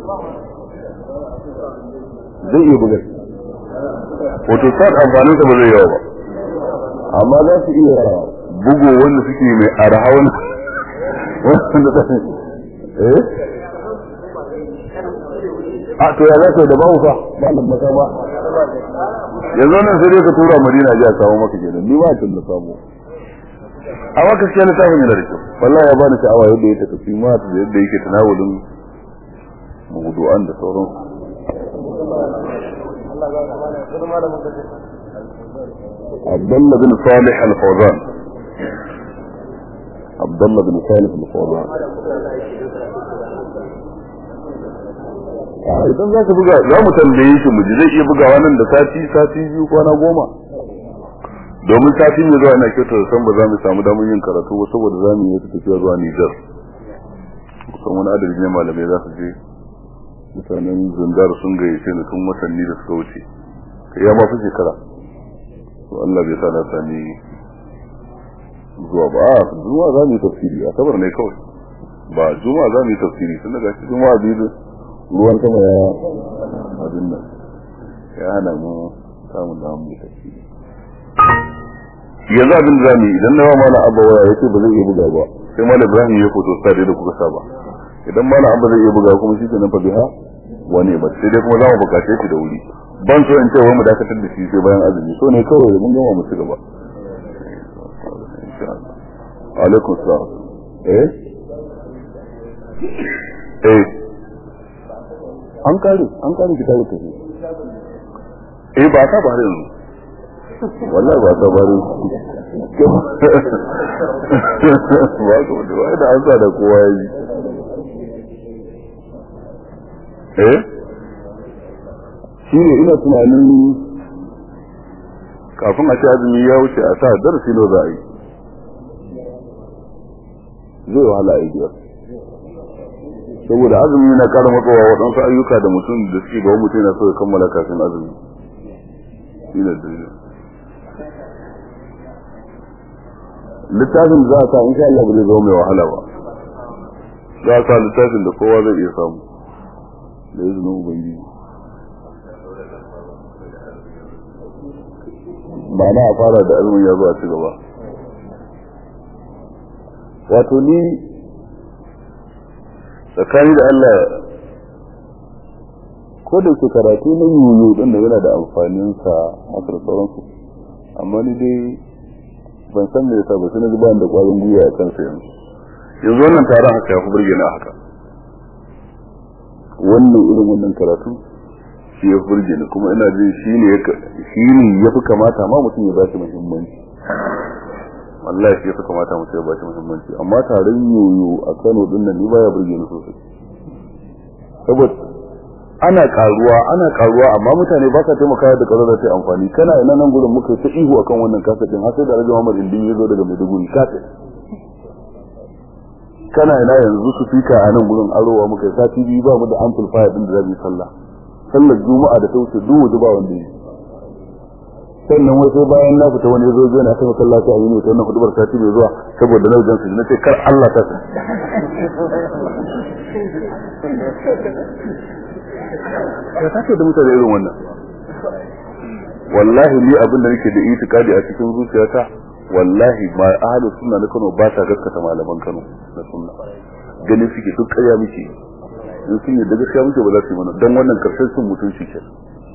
zai iya buga shi photostat amfanin sa ba zai yawa ba amma za su iya bugo wanda suke mai arha wanda wanda ta eh a to ya zaka da babu fa ba nan ba ba yanzu nan sai dai ka tura madina ji a kawo maka kenan ni ba tun da samu amma gaskiya na tafi da kyau wallahi ya bani sha'awa yadda ya tafi ma da yadda yake tanawulin mawdu'an da sauran Abdullah bin Salih al-Fawzan Abdullah bin Salih al-Fawzan idan za ka buga za mu tambaye shi mu ji zai iya bugawa nan da sati sati biyu kwana goma domin sati mai zuwa ina kyautar da san ba za mu samu damar yin karatu ba saboda za mu yi wata tafiya zuwa Nijar kusan wani adadi ne malamai za su je mutanen zundar sun gayyace ni tun watanni da suka wuce kai ya ma fi shekara to Allah bai sa na sami zuwa ba a zuwa za mu yi tafsiri a sabar ne kawai ba juma'a za mu yi tafsiri tun daga cikin juma'a biyu ruwan sama ya abin nan ya hana mu samun da mu tafsiri yanzu abin da zamu yi idan na mana abba waya yace ba zai iya buga ba sai malam Ibrahim ya foto sa da kuka saba idan malam abba zai iya buga kuma shi kenan fa biha wani ba sai dai kuma za mu bukace shi da wuri ban so in ce wai mu dakatar da shi sai bayan azumi so ne kawai mun gama mu ci gaba alaikum salam eh eh an kare an kare ki tare tafi eh ba ta bare yanzu wallahi ba ta bare ba ko da wai da an sa da kowa yi eh shi ne ina tunanin kafin a ci azumi ya wuce a sa darasi no za a yi zai wahala a yi biyar saboda azumi na kara matsawa waɗansu ayyuka da mutum da suke ga mutum yana so ya kammala kafin azumi shi ne dalilin littafin za a sa in sha Allah ba zai zama mai wahala ba za a sa littafin da kowa zai iya samu da izinin ubangiji ba na a fara da azumin ya zo a ci gaba wato ni tsakani da Allah ko da ke karatu na yoyo din da yana da amfanin sa haka da sauransu amma ni dai ban san me yasa ba sai na ji da kwarin gwiwa a kansa yanzu yanzu wannan taron haka ya fi burge na haka wannan irin wannan karatu shi ya burge ni kuma ina jin shi ne shi ne ya fi kamata ma mutum ya ba shi muhimmanci wallahi shi ya fi kamata mutum ya ba shi muhimmanci amma taron yoyo a Kano din nan ni baya burge ni sosai saboda ana karuwa ana karuwa amma mutane ba sa taimakawa da karuwa da ta amfani kana ina nan gurin muka ta ihu akan wannan kasatin har sai da Alhaji Muhammad Indin ya zo daga Maiduguri kaset kana ina yanzu su fika a nan gurin arowa muka sati biyu ba mu da amplifier din da zai sallah sallar juma'a da ta wuce duk waje ba wanda yi sannan wai sai bayan na fita wani zo zai na kai masallaci a yini ta wannan hudubar sati mai zuwa saboda na wajen su na ce kar Allah ta sa ya tace da mutane irin wannan wallahi ni abin da nake da itikadi a cikin zuciyata wallahi ma ahlu sunna na Kano ba ta gaskata malaman Kano na sunna ganin suke duk ƙarya muke in sun yi da gaskiya muke ba za su yi mana dan wannan karshen sun mutunci ke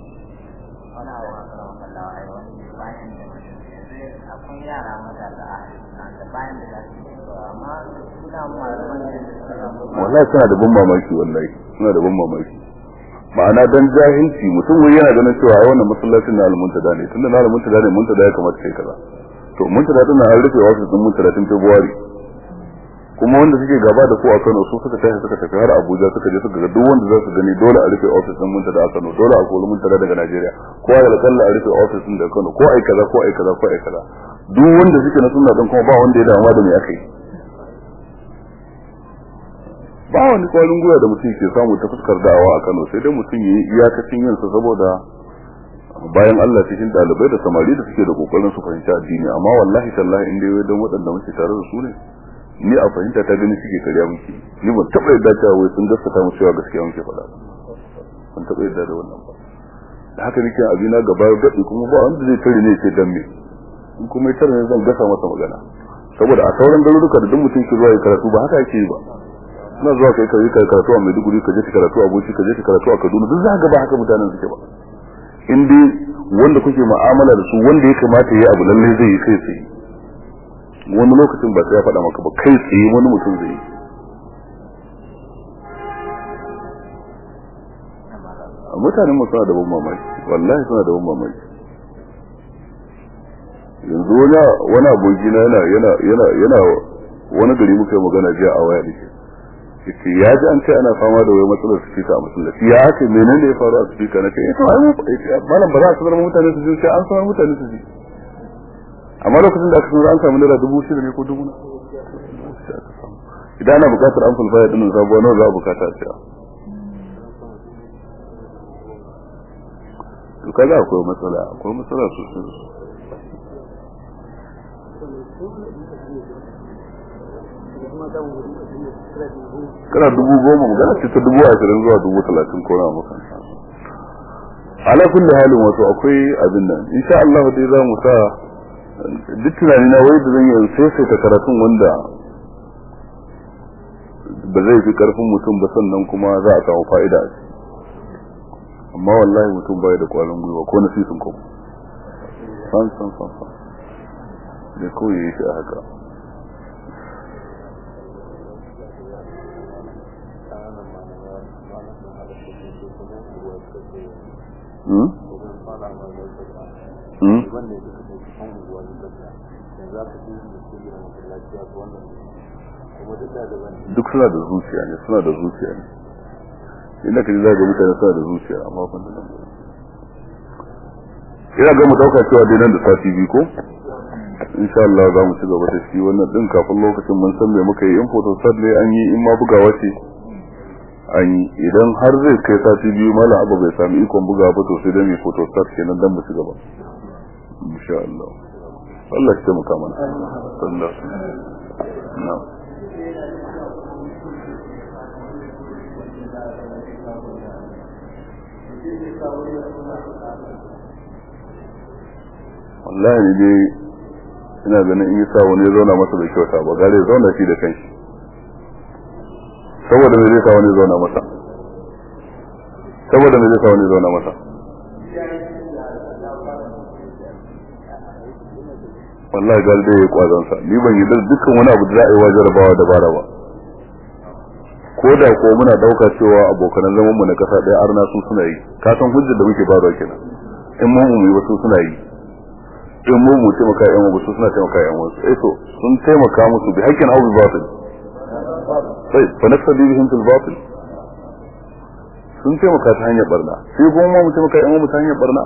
wallahi suna da ban mamaki wallahi suna da ban mamaki ma'ana dan jahilci mutum wai yana ganin cewa ai wannan masallacin na almuntada ne tunda na almuntada ne muntada ya kamata kai kaza to muntada din an rufe wasu sun muntada tun February kuma wanda suke gaba da ko a Kano su suka tashi suka tafi har Abuja suka je suka ga duk wanda za su gani dole a rufe office din muntada a Kano dole a kori muntada daga Najeriya ko a kalla a rufe office din daga Kano ko ai kaza ko ai kaza ko ai kaza duk wanda suke na sunna din kuma ba wanda ya damuwa da me aka yi ba wani kwarin gwiwa da mutum ke samu ta fuskar da'awa a Kano sai dai mutum yi iyakacin yin sa saboda bayan Allah cikin dalibai da samari da suke da kokarin su fahimci addini amma wallahi tallahi in dai dan waɗanda muke tare da su ne ni a fahimta ta gani suke karya muke ni ban taɓa yadda cewa wai sun gaskata mu cewa gaskiya muke faɗa ban taɓa yadda da wannan ba da haka nake abina gaba gaɗi kuma ba wanda zai tare ne ce dan me in kuma ya tare ne zan gasa masa magana saboda a sauran garuruka da duk mutum ke zuwa ya karatu ba haka yake yi ba na zuwa kai kai kai karatu a Maiduguri ka je ka karatu a Bauchi ka je ka karatu a Kaduna duk za ka ba haka mutanen suke ba in dai wanda kuke mu'amala da su wanda ya kamata ya abu lalle zai yi kai tsaye wani lokacin ba sai ya faɗa maka ba kai tsaye wani mutum zai yi mutanen mu suna da ban mamaki wallahi suna da ban mamaki yanzu wani wani aboki na yana yana yana yana wani gari muka yi magana jiya a waya dake yace ya ji an ce ana fama da wai matsalar speaker a masallaci ya ce menene ya faru a speaker na ce eh to ai mu malam ba za a sanar mutane su ji sai an sanar mutane su ji amma lokacin da aka sanar an samu naira dubu shida ne ko dubu na idan ana bukatar amplifier din sabuwa nawa za a bukata a siya to kaga akwai matsala akwai matsala sosai kana dubu goma magana ce ta dubu ashirin zuwa dubu talatin ko na maka ala kulli halin wato akwai abin nan insha Allah dai za mu sa duk tunani na wai da zan yi sai ta karatun wanda ba zai fi karfin mutum ba sannan kuma za a samu fa'ida a amma wallahi mutum bai da kwarin gwiwa ko na sisin kuma san san san san da kawai ya shi a haka Hmm? Hmm? duk suna da zuciya ne suna da zuciya ne inda ka ji za ga mutane suna da zuciya amma ban da nan ina ga mu dauka cewa dai nan da sati biyu ko insha Allah za mu ci gaba da shi wannan din kafin lokacin mun san me muka yi in photo ne an yi in ma bugawa ce an yi idan har zai kai sati biyu malam abu bai sami ikon bugawa ba to sai dai mai photo start kenan dan mu ci gaba insha Allah Allah ya taimaka mana sallallahu na'am wallahi ne dai ina ganin in sa wani zauna masa bai kyauta ba gare zauna shi da kanshi saboda me zai sa wani zauna masa saboda me zai sa wani zauna masa wallahi gari dai ya kwazon sa ni ban yi dukkan wani abu da za a yi wa jarabawa da bara ba ko da ko muna dauka cewa abokanan zaman mu na kasa ɗaya arna su suna yi ka san hujjar da muke bada kenan in mun mu wasu suna yi in mu mu taimaka yan wasu suna taimaka yan wasu eh to sun taimaka musu bi hakkin abu batil sai fa nafsadi bihim fil batil sun taimaka ta hanyar barna sai kuma mu taimaka yan mu ta hanyar barna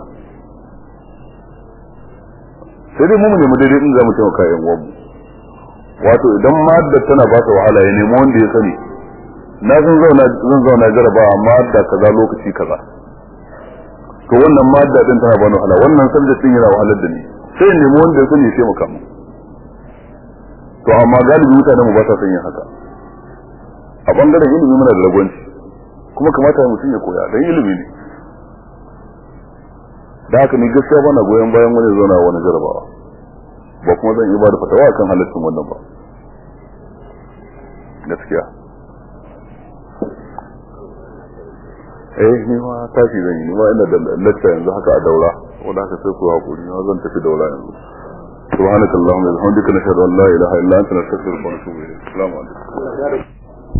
sai dai mu mu nemi daidai in za mu taimaka yan uwanmu wato idan madda tana ba ta wahala ya nemi wanda ya sani na zan zauna zan zauna jaraba amma da kaza lokaci kaza to wannan madda din tana bani wahala wannan subject din yana wahalar da ni sai in nemi wanda ya sani ya taimaka mu to amma galibi mutanen mu ba sa son yin haka a bangaren ilimi muna da ragwanci kuma kamata mutum ya koya dan ilimi ne da haka ni gaskiya bana goyon bayan wani zauna wani jarabawa ba kuma zan yi ba da fatawa kan halaccin wannan ba gaskiya eh ni ma tashi zan yi ni ma ina da lacca yanzu haka a daura wanda haka sai ku hakuri na zan tafi daura yanzu سبحانك اللهم وبحمدك نشهد ان لا اله الا انت نستغفرك ونتوب اليك السلام عليكم